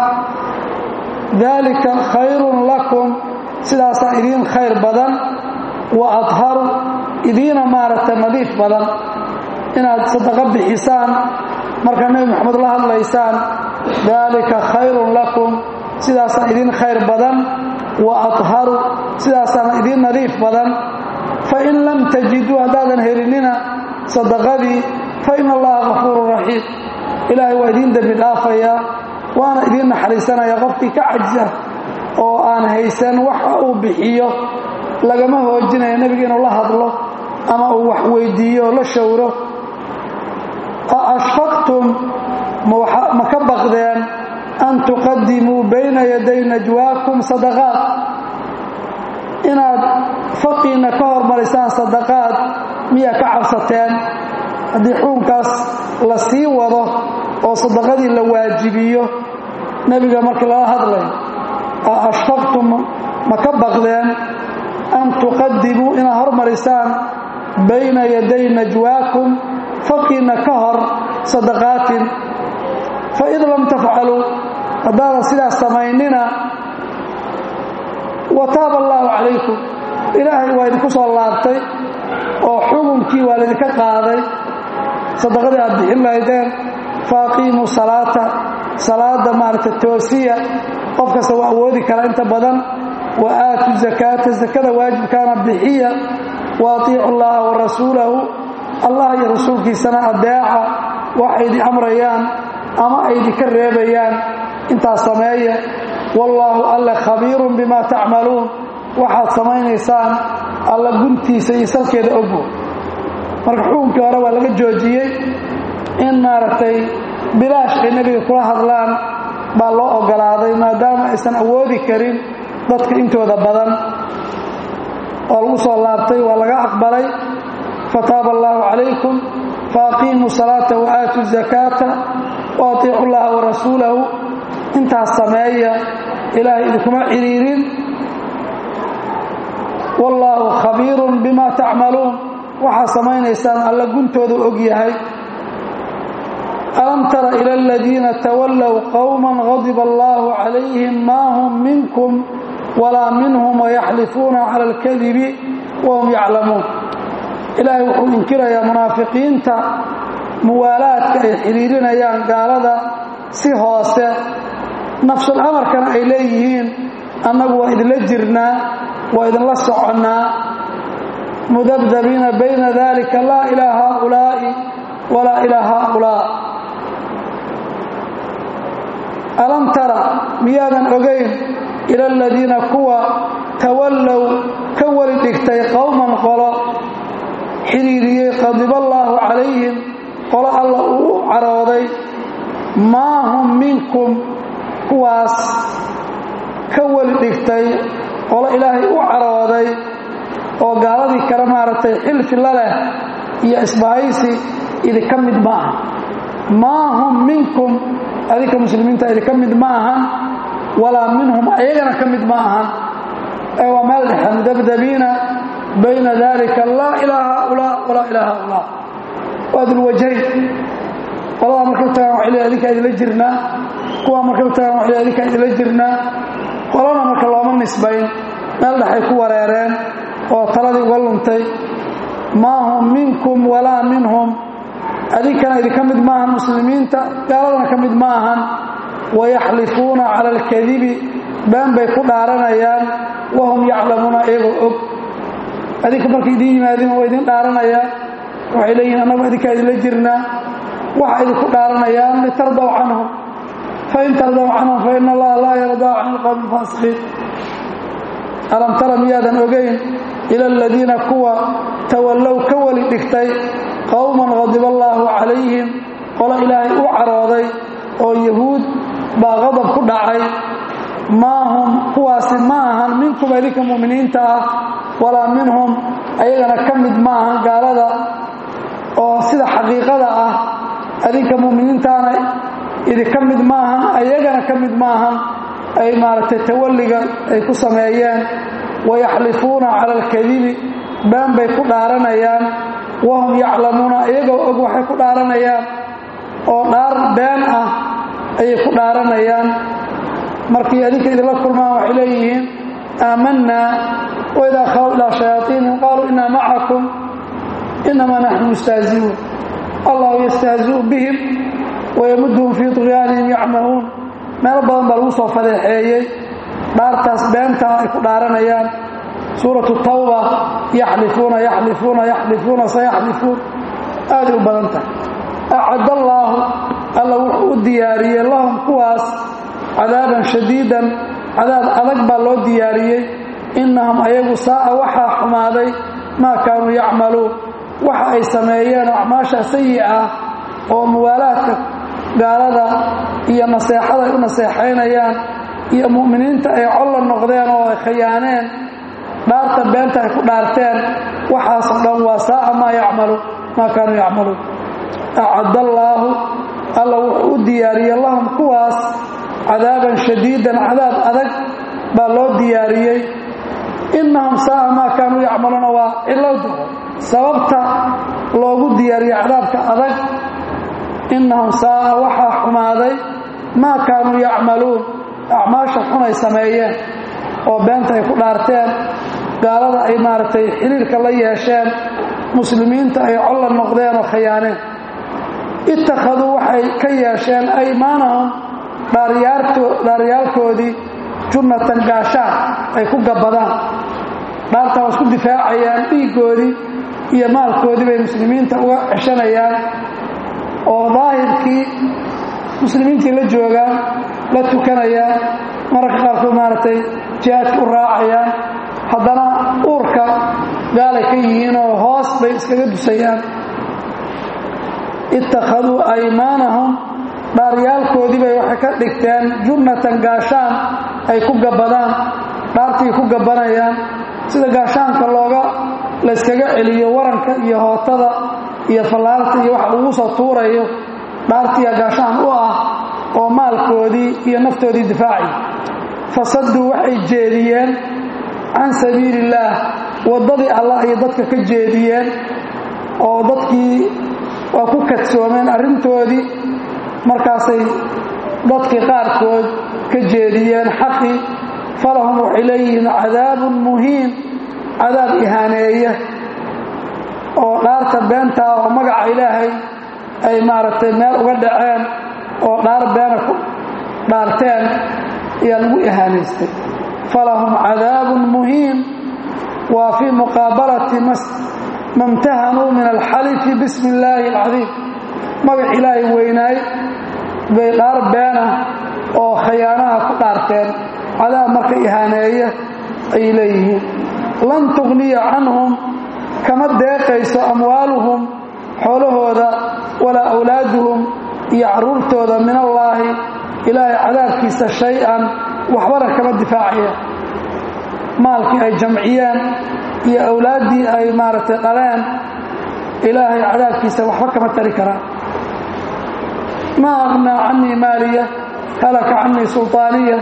daalika khayrun lakum sidaasaa idiin khayr badan wa adharu idiina maaragtay nadiif badan inaad sadaqo bixisaan markaa nebi moxamed la hadlaysaan daalika khayrun lakum sidaasaa idiin khayr badan wa adharu sidaasaana idiin nadiif badan fain lam tajiduu haddaadan helinina sadaqadii fa ina allaha kafuurun raxiim ilaahay waa idiin dembi dhaafayaa waana idiin naxariisanaya qofkii ka cajisa oo aan haysan waxa uu bixiyo lagama hoojinayo nebiga inuu la hadlo ama uu wax weydiiyo oo la shawro a ashfaqtum ma ka baqdeen an tuqadimuu bayna yaday najwaakum sadaqaad inaad faqiina ka hormarisaan sadaqaad miyaa ka cabsateen haddii xuunkaas la sii wado oo sadaqadii la waajibiyo nebiga markii lala hadlay a ashfaqtum ma ka baqdeen an tuqadimuu inaad hormarisaan bayna yaday najwaakum faqiina ka hor sadaqaatin faid lam tafcaluu haddaadan sidaas samaynina wa taaba allaahu calaykum ilaahay waa idinku soo laabtay oo xukunkii waa laydinka qaaday sadaqadii aad bixin lahaydeen faaqiimuu salaata salaada maaragta toosiya qof kasta waa awoodi kara inta badan wa aatu zakaata sakada waajibkaana bixiya wa atiicu llaha wa rasuulahu allah iyo rasuulkiisana adeeca waxay idin amrayaan ama ay idinka reebayaan intaas sameeya wallaahu alle khabiirun bimaa tacmaluun waxaad samaynaysaan alla guntiisa iyo salkeeda ogo marka xukunkii hore waa laga joojiyey in maaragtay bilaash ay nebiga kula hadlaan baa loo ogolaaday maadaama aysan awoodi karin dadka intooda badan oo lagu soo laabtay waa laga aqbalay fataaba allaahu calaykum faaqiimuu salaata wa aatu zakaata wa atiicu llaha wa rasuulahu intaas sameeya ilaahay idinkuma ciriirin wallaahu khabiirun bima tacmaluun waxaad samaynaysaan alla guntooda og yahay alam tara ila aladiina tawallow qowman gadiba allaahu calayhim maa hum minkum walaa minhum wayaxlifuuna cala alkadibi wahum yaclamuun ilaahay wuxuu inkirayaa munaafiqiinta muwaalaadka ay xidhiirinayaan gaalada si hoose nafsul amarkana ay leeyihiin annagu waa idinla jirnaa waa idinla soconnaa mudabdabiina bayna dalika laa ilaa haaulaa'i walaa ilaa haaulaa alam tara miyaadan ogayn ila aladiina kuwa tawallow ka weli dhigtay qowman qolo xidhiiriyey qadiballaahu calayhim qolo alla uu u carooday maa hum minkum kuwaas ka weli dhigtay qolo ilaahay u carooday oo gaaladii kale maaragtay xilfi la leh iyo isbahaysi idinka mid ma aha maa hum minkum adinka muslimiinta idinka mid ma ahan walaa minhum ayagana ka mid ma ahan ee waa meel dhexe mudabdabiina bayna dalika laa ilaa haaulaa walaa ilaa haaulaa waa dulwajayn qoladaa markay u tagaan waxay leeyihin adinkaa idinla jirnaa kuwaa markay u tagaan waxay leeyihin adinkaa idinla jirnaa qolana marka looma nisbayn meel dhexay ku wareereen oo taladii uga luntay maa hum minkum walaa minhum adinkana idinka mid maahan muslimiinta gaaladana ka mid ma ahan wayaxlifuuna cala alkadibi been bay ku dhaaranayaan wahum yaclamuuna iyagoo og adinka markay idiin yimaadiin waa idin dhaaranayaan waxay leeyihin annagu idinkaa idinla jirnaa waxa idinku dhaaranayaan litardaw canhum fain tardaw canhum faina allaha laa yardaa can ilqowmi alfaasiqiin alam tara miyaadan ogayn ila aladiina kuwa tawallow ka weli dhigtay qowman qadiba allaahu calayhim qolo ilaahay u carooday oo yahuud baa qadab ku dhacay maa hum kuwaasi ma ahan minkum idinka mu'miniinta ah walaa minhum ayagana ka mid ma ahan gaalada oo sida xaqiiqada ah adinka mu'miniintaana idinka mid ma ahan ayagana ka mid ma ahan ay maaragtay tawalliga ay ku sameeyeen wayaxlifuuna cala alkadibi been bay ku dhaaranayaan wahum yaclamuuna iyagoo og waxay ku dhaaranayaan oo dhaar been ah ayay ku dhaaranayaan markii adinka idinla kulmaan waxay leeyihiin aamanaa waidaa khaw ilaa shayaaiinihim qaaluu inaa macakum inamaa naxnu mustahziuun allahu yastahziu bihim wayamuduhum fii طugyaanihim yacmahuun meelo badan baa lagu soo fadeexeeyey dhaartaas beentaa ay ku dhaaranayaan suuratu tawba yaxlifuuna yaxlifuuna yaxlifuuna sayaxlifuun aaday u badan tahay acad allaahu alla wuxuu u diyaariyey lahum kuwaas cadaaban shadiidan cadaab adag baa loo diyaariyey innahum ayagu saa'a waxaa xumaaday maa kaanuu yacmaluun waxa ay sameeyeen oo acmaasha sayi ah oo muwaalaadka gaalada iyo naseexada ay u naseexaynayaan iyo mu'miniinta ay colla noqdeen oo ay khayaaneen dhaarta beenta ay ku dhaarteen waxaasoo dhan waa saa'a maa yacmalu maa kaanuu yacmaluun acadallaahu alla wuxuu u diyaariyey lahum kuwaas cadaaban shadiidan cadaab adag baa loo diyaariyey innahum saa'a maa kaanuu yacmaluuna waa cilowda sababta loogu diyaariyey cadaabka adag innahum saa'a waxaa xumaaday maa kaanuu yacmaluun acmaasha xunay sameeyeen oo beenta ay ku dhaarteen gaalada ay maaragtay xiriirka la yeesheen muslimiinta ay colla noqdeen oo khayaaneen ittakhaduu waxay ka yeesheen aymaanahum dhaaryaalkoodii junnatan gaashaan ay ku gabbadaan dhaartaa waa isku difaacayaan dhiiggoodii iyo maalkoodii bay muslimiinta uga ceshanayaan oo daahirkii muslimiintii la joogaan la tukanayaan mararka qaarkood maaragtay jihaadka u raacayaan haddana uurka gaalay ka yihiin oo hoos bay iskaga dusayaan ittakhaduu aymaanahum dhaaryaalkoodii bay waxay ka dhigteen junnatan gaashaan ay ku gabbadaan dhaartii ku gabbanayaan sida gaashaanka looga layskaga celiyo waranka iyo hootada iyo fallaarta iyo waxa lagu soo tuurayo dhaartiya gaashaan u ah oo maalkoodii iyo naftoodii difaaci fasaduu waxay jeediyeen can sabiili illaah waddadii allah ayay dadka ka jeediyeen oo dadkii waa ku kadsoomeen arrintoodii markaasay dadkii qaarkood ka jeediyeen xaqii falahum waxay leeyihiin cadaabun muhiin cadaab ihaaneeya oo dhaarta beentaa oo magaca ilaahay ay maaragtay meel uga dhaceen oo dhaar beena ku dhaarteen ayaa lagu ihaanaystay falahum cadaabun muhiin waa fii muqaabalati mamtahanuu min alxalifi bismi illaahi alcadiim magac ilaahay weynaay bay dhaar beena oo khayaanaha ku dhaarteen cadaab marka ihaaneeya ayay leeyihiin lan tughniya canhum kama deeqayso amwaaluhum xoolahooda walaa awlaaduhum iyo carruurtooda min allaahi ilaahay cadaabkiisa shay-an waxbana kama difaacaya maalkii ay jamciyeen iyo awlaaddii ay maaragtay dhaleen ilaahay cadaabkiisa waxba kama tari karaan maa aqnaa canii maaliya halaka canii sulطaaniya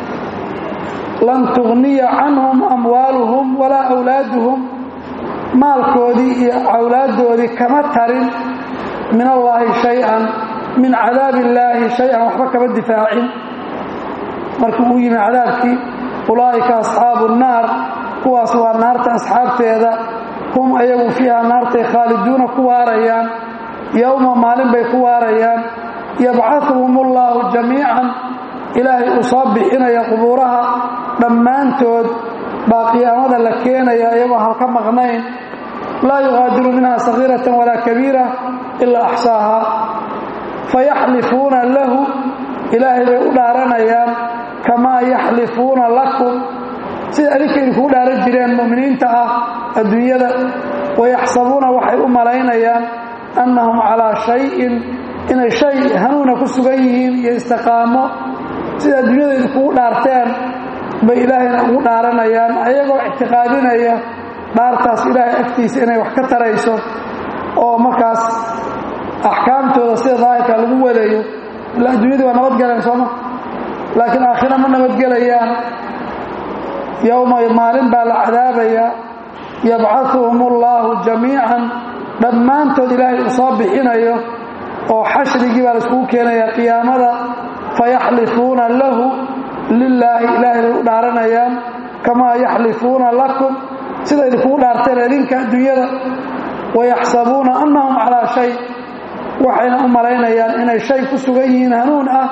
lan tugniya canhum amwaaluhum walaa awlaaduhum maalkoodii iyo awlaaddoodii kama tarin min allaahi shay-an min cadaabi illaahi shay-an waxba kama difaacin markii uu yimi cadaabkii ulaa'ika asxaabu nnaar kuwaas waa naarta asxaabteeda hum ayagu fiiha naartay khaaliduuna ku waarayaan yowma maalin bay ku waarayaan yabcahuhum ullaahu jamiican ilaahay uu soo bixinaya qubuuraha dhammaantood baa qiyaamada la keenaya iyagoo halka maqnayn laa yuqaadiru minha sagiiratan walaa kabiira ilaa axsaaha fayaxlifuuna lahu ilaahay bay u dhaaranayaan kamaa yaxlifuuna lakum sida adinka idinkugu dhaaran jireen mu'miniinta ah adduunyada wayaxsabuuna waxay u malaynayaan annahum calaa shayin inay shay hanuuna ku sugan yihiin iyo istiqaamo sida adduunyada idinkugu dhaarteen bay ilaahayna ugu dhaaranayaan ayagoo ictiqaadinaya dhaartaas ilaahay agtiisa inay wax ka tarayso oo markaas axkaamtooda sida daahirka lagu wadayo ila adduunyadii waa nabadgaleen sooma laakiin aakhira ma nabadgelayaan yowma maalin baa la cadaabayaa yabcahuhum ullaahu jamiican dhammaantood ilaahay uu soo bixinayo oo xashrigii baa laiskugu keenaya qiyaamada fayaxlifuuna lahu lilaahi ilaahay bay u dhaaranayaan kamaa yaxlifuuna lakum sida idinkugu dhaarteen idinka adduunyada wayaxsabuuna annahum calaa shay waxayna u malaynayaan inay shay ku sugan yihiin hanuun ah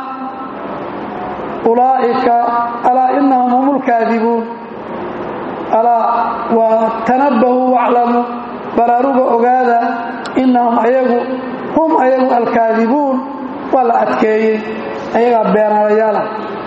ulaa'ika alaa inahum hum lkaadibuun alaa waa tanabahuu waclamuu baraaruga ogaada inahum ayagu hum ayagu alkaadibuun waa la adkeeyey ayagaa beenaalayaala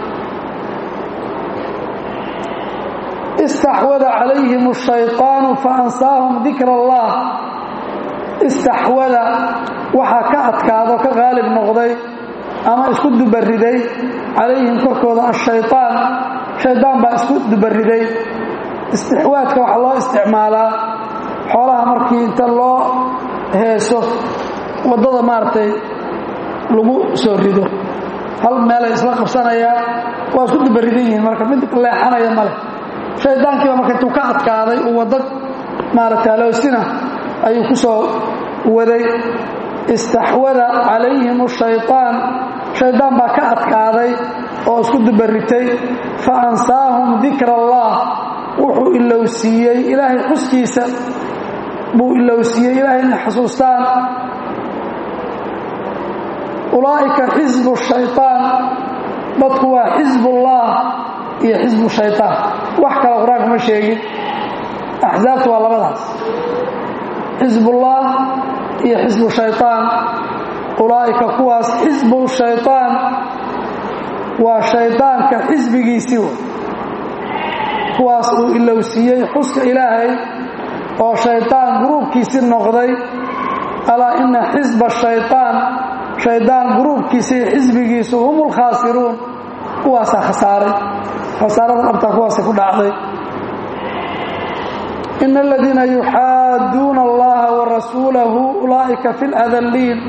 istaxwada calayhim ashayطaanu faansaahum dikra allah istaxwada waxaa ka adkaado ka qaalib noqday ama isku dubariday calayhim korkooda ashayطaan shaydaan baa isku dubariday istixwaadka waxaa loo isticmaalaa xoolaha markii inta loo heeso waddada maaragtay lagu soo rido hal meelay isla qabsanayaan waa isku dubaridan yihiin marka mid leexanaya male shaydaankiiba marka intuu ka adkaaday uu waddo maaragta aloosina ayuu ku soo waday istaxwada calayhim ashayطaan shaydaan baa ka adkaaday oo isku dubaritay fa ansaahum dikra allah wuxuu ilowsiiyey ilaahay xuskiisa buu ilowsiiyey ilaahay inay xasuustaan ulaa'ika xisbu shayطaan dadku waa xisbullah iyo xisbu shayطaan wax kale qur-aanka ma sheegin axsaabtu waa labadaas xisbullah iyo xisbu shayطaan ulaa'ika kuwaas xisbu shayطaan waa shaydaanka xisbigiisii w kuwaas uu ilowsiiyey xuska ilaahay oo shaydaan guruubkiisii noqday alaa ina xisba shayطaan shaydaan guruubkiisa iyo xisbigiisu hum lkhaasiruun kuwaasaa khasaaray khasaarada dhabtaa kuwaasa ku dhacday ina aladiina yuxaaduuna allaha warasuulahu ulaa'ika fi ladalliin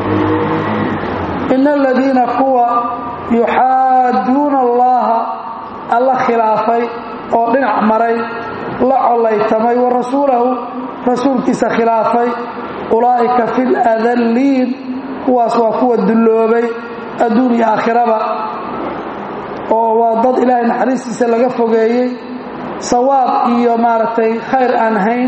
ina aladiina kuwa yuxaaduuna allaha alla khilaafay oo dhinac maray la collaytamay wa rasuulahu rasuulkiisa khilaafay ulaa'ika fi ladalliin kuwaas waa kuwa dulloobay adduun iyo aakhiraba oo waa dad ilaahay naxariistiisa laga fogeeyey sawaab iyo maaragtay khayr aan hayn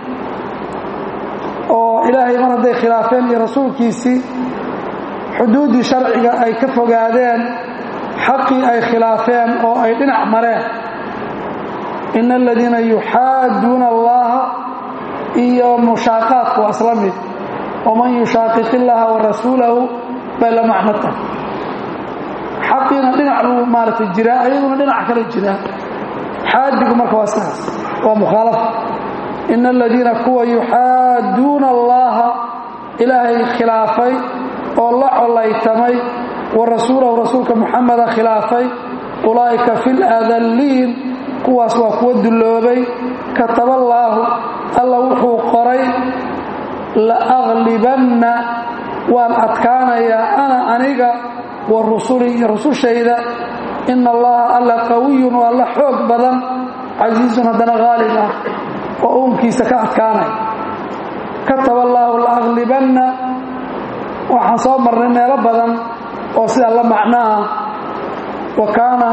oo ilaahay mar hadday khilaafeen iyo rasuulkiisii xuduuddii sharciga ay ka fogaadeen xaqii ay khilaafeen oo ay dhinac mareen ina aladiina yuxaaduuna allaha iyo mushaaqaadku waa isla mid waman yushaaqiq illaha warasuulahu bay la macno tahay xaqiina dhinac buu maaragtay jiraa ayaguna dhinac kale jiraa xaadigu marka waa sidaas waa mukhaalafa ina aladiina kuwa yuxaaduuna allaha ilaahay khilaafay oo la collaytamay wa rasuulahu rasuulka muxameda khilaafay ulaa'ika fi ladalliin kuwaas waa kuwa dulloobay kataballaahu alla wuxuu qoray la aglibanna waan adkaanayaa ana aniga wa rusuli iyo rusushayda ina allaha alla qawiyun waa alla xoog badan casiizun haddana haalib ah oo uunkiisa ka adkaanaya kataba allaahu la aglibanna waxaan soo marnay meelo badan oo sida la macnaha wa kaana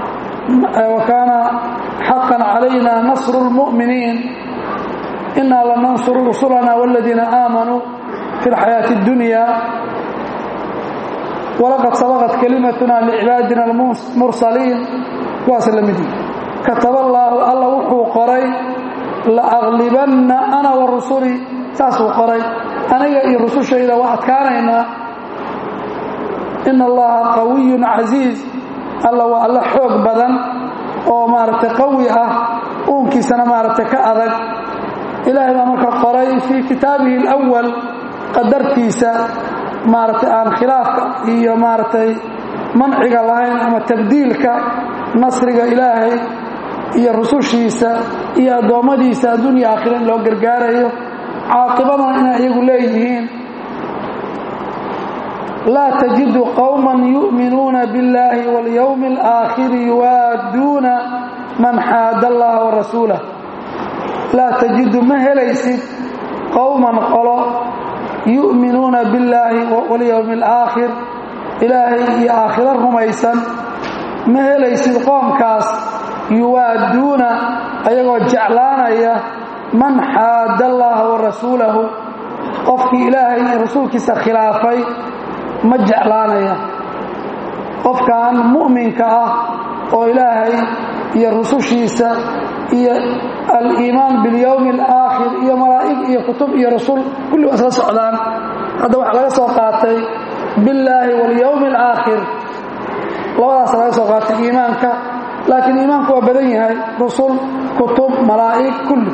xaqan calayna nasru lmu'miniin inaa lanansuru rusulana wاladiina aamanuu fi اlxayaaةi اddunya walaqad sabaqat kalimatuna licibaadina almursaliin kuwaas la mid yihi kataba allaahu alla wuxuu qoray laaglibanna ana wa rusulii saasuu qoray aniga iyo rusushayda waa adkaanaynaa ina allaha qawiyun casiiz alla waa alla xoog badan oo maaragtay qawi ah uunkiisana maaragtay ka adag ilaahay baa marka qoray fii kitaabihi alawal qadartiisa maaragtay aan khilaafka iyo maaragtay manciga lahayn ama tabdiilka nasriga ilaahay iyo rusushiisa iyo addoommadiisa adduunya aakhira in loo gargaarayo caaqibadana inay iyagu leeyihiin laa tajidu qowman yu'minuuna biاllaahi waاlyowmi اlaakhiri yuwaadduuna man xaada allaha wa rasuulah laa tajidu ma helaysid qowman qolo yu'minuuna billaahi walyowmi alaakhir ilaahay iyo aakhiro rumaysan ma helaysid qoomkaas yuwaadduuna ayagoo jeclaanaya man xaada allaha wa rasuulahu qofkii ilaahay iyo rasuulkiisa khilaafay ma jeclaanaya qofkan mu'minka ah oo ilaahay iyo rusushiisa iyo aliimaan biاlyowmi alaakhir iyo malaa'ig iyo kutub iyo rasul kulli waa isla socdaan hadda waxaa laga soo qaatay billaahi waاlyowmi alaakhir labadaas laga soo qaatay iimaanka laakiin iimaanku waa badan yahay rusul kutub malaa'ig kulli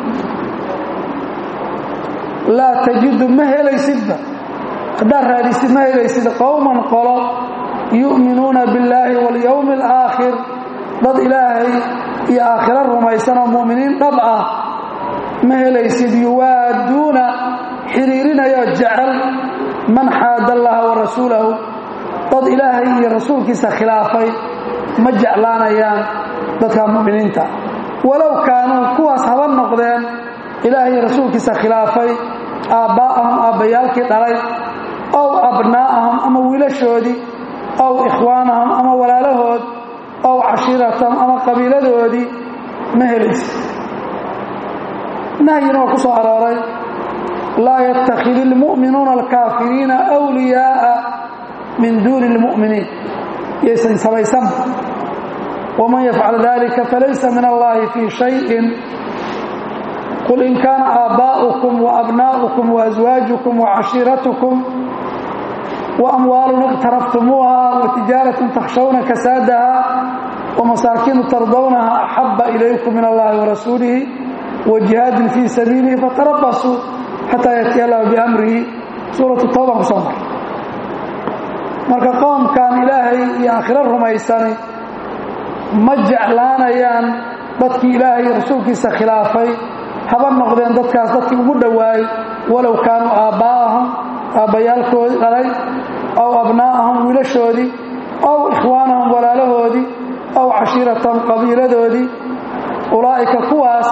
laa tajidu ma helaysidba haddaad raadisid ma helaysid qowman qolo yu'minuuna billaahi waاlyowmi alaakhir dad ilaahay iyo aakhiro rumaysan oo mu'miniin dhab ah ma helaysid yuwaadduuna xiriirinayoo jecel man xaada allaha wa rasuulahu dad ilaahay iyo rasuulkiisa khilaafay ma jeclaanayaan dadka mu'miniinta walow kaanuu kuwaas haba noqdeen ilaahay iyo rasuulkiisa khilaafay aabbaa'ahum aabbayaalkii dhalay ow abnaa'ahum ama wiilashoodii ow ikhwaanahum ama walaalahood ow cashiiratahum ama qabiiladoodii ma helaysa nahyina waa ku soo arooray laa yattakhidi ilmu'minuuna alkaafiriina wliyaa'a min duuni اlmu'miniin yaysan samaysanba waman yafcal dalika falaysa min allahi fii shayin qul in kaana aabbaa'ukum waabnaa'ukum waaswaajukum wacashiiratukum waamwaalun iqtaraftumuuha watijaaratun takhshawna kasaadaha wamasaakiinu tardawnaha axaba ilaykum min allahi warasuulihi wajihaadin fii sabiilihi fatarabasuu xataa yatiya allahu biamrihi suuratu tawban ku soo mar marka qoomkan ilaahay iyo aakhiro rumaysani ma jeclaanayaan dadkii ilaahay iyo rasuulkiisa khilaafay haba noqdeen dadkaas dadkii ugu dhowaay walow kaanuu aabbaa'ahum aabbayaalkoodii dhalay ow abnaa'ahum wiilashoodii ow ikhwaanahum walaalahoodii ow cashiiratahum qabiiladoodii ulaa'ika kuwaas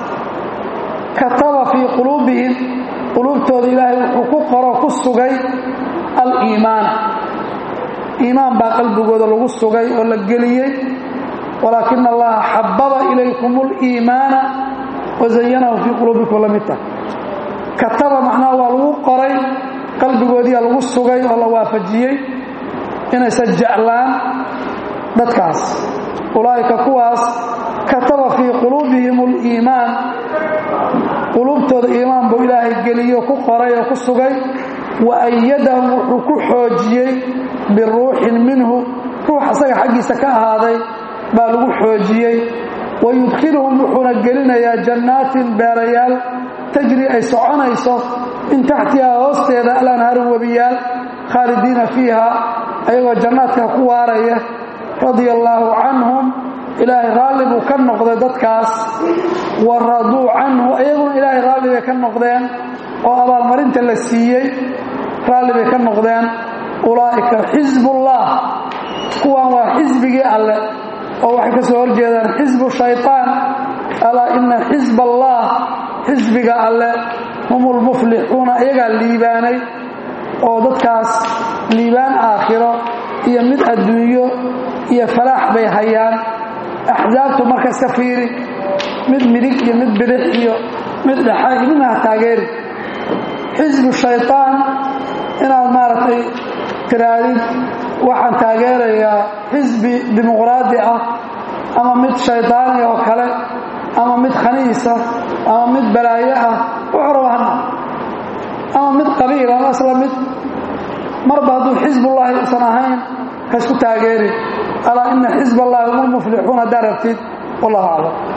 kataba fii quluubihim quluubtooda ilaahay wuxuu ku qoro ku sugay aliimaana iimaan baa qalbigooda lagu sugay oo la geliyey walaakina allaha xababa ilaykum اliimaana wazayanahu fii quluubikum la mid tah kataba macnaha waa lagu qoray qalbigoodiia lagu sugay oo la waafajiyey inaysan jeclaan dadkaas ulaa'ika kuwaas kataba fii quluubihim اliimaan quluubtooda iimaan buu ilaahay geliyo ku qoray oo ku sugay wa ayadahum wuxuu ku xoojiyey biruuxin minhu ruux asaga xaggiisa ka ahaaday baa lagu xoojiyey wa yudkhiluhum wuxuuna gelinayaa jannaatin beerayaal tajri ay soconayso min taxtihaa hoosteeda alanhaaru webiyaal khaalidiina fiiha ayagoo jannaadka ku waaraya radia allaahu canhum ilaahay raalli buu ka noqday dadkaas wa raduu canhu iyaguna ilaahay raalli bay ka noqdeen oo abaalmarinta la siiyey raalli bay ka noqdeen ulaa'ika xisbullah kuwan waa xisbigii alle oo waxay ka soo horjeedaan xisbu shayطaan alaa ina xisb allah xisbiga alle hum lmuflixuuna iyagaa liibaanay oo dadkaas liibaan aakhiro iyo mid adduunyo iyo falaax bay hayaan axsaabtu marka iska fiiri mid midig iyo mid bidix iyo mid dhexa iyo midna ha taageeri xisbu shayطaan inaad maaragtay tiraadid waxaan taageerayaa xisbi dimuqraadi ah ama mid shaydaani oo kale ama mid khaniisa ama mid balaayo ah wuxuu raba hana ama mid qabiil ama isla mid marba hadduu xisbullahi usan ahayn ha isku taageerin alaa ina xisb allahi hum lmuflixuun haddaa rabtid wallahu aclam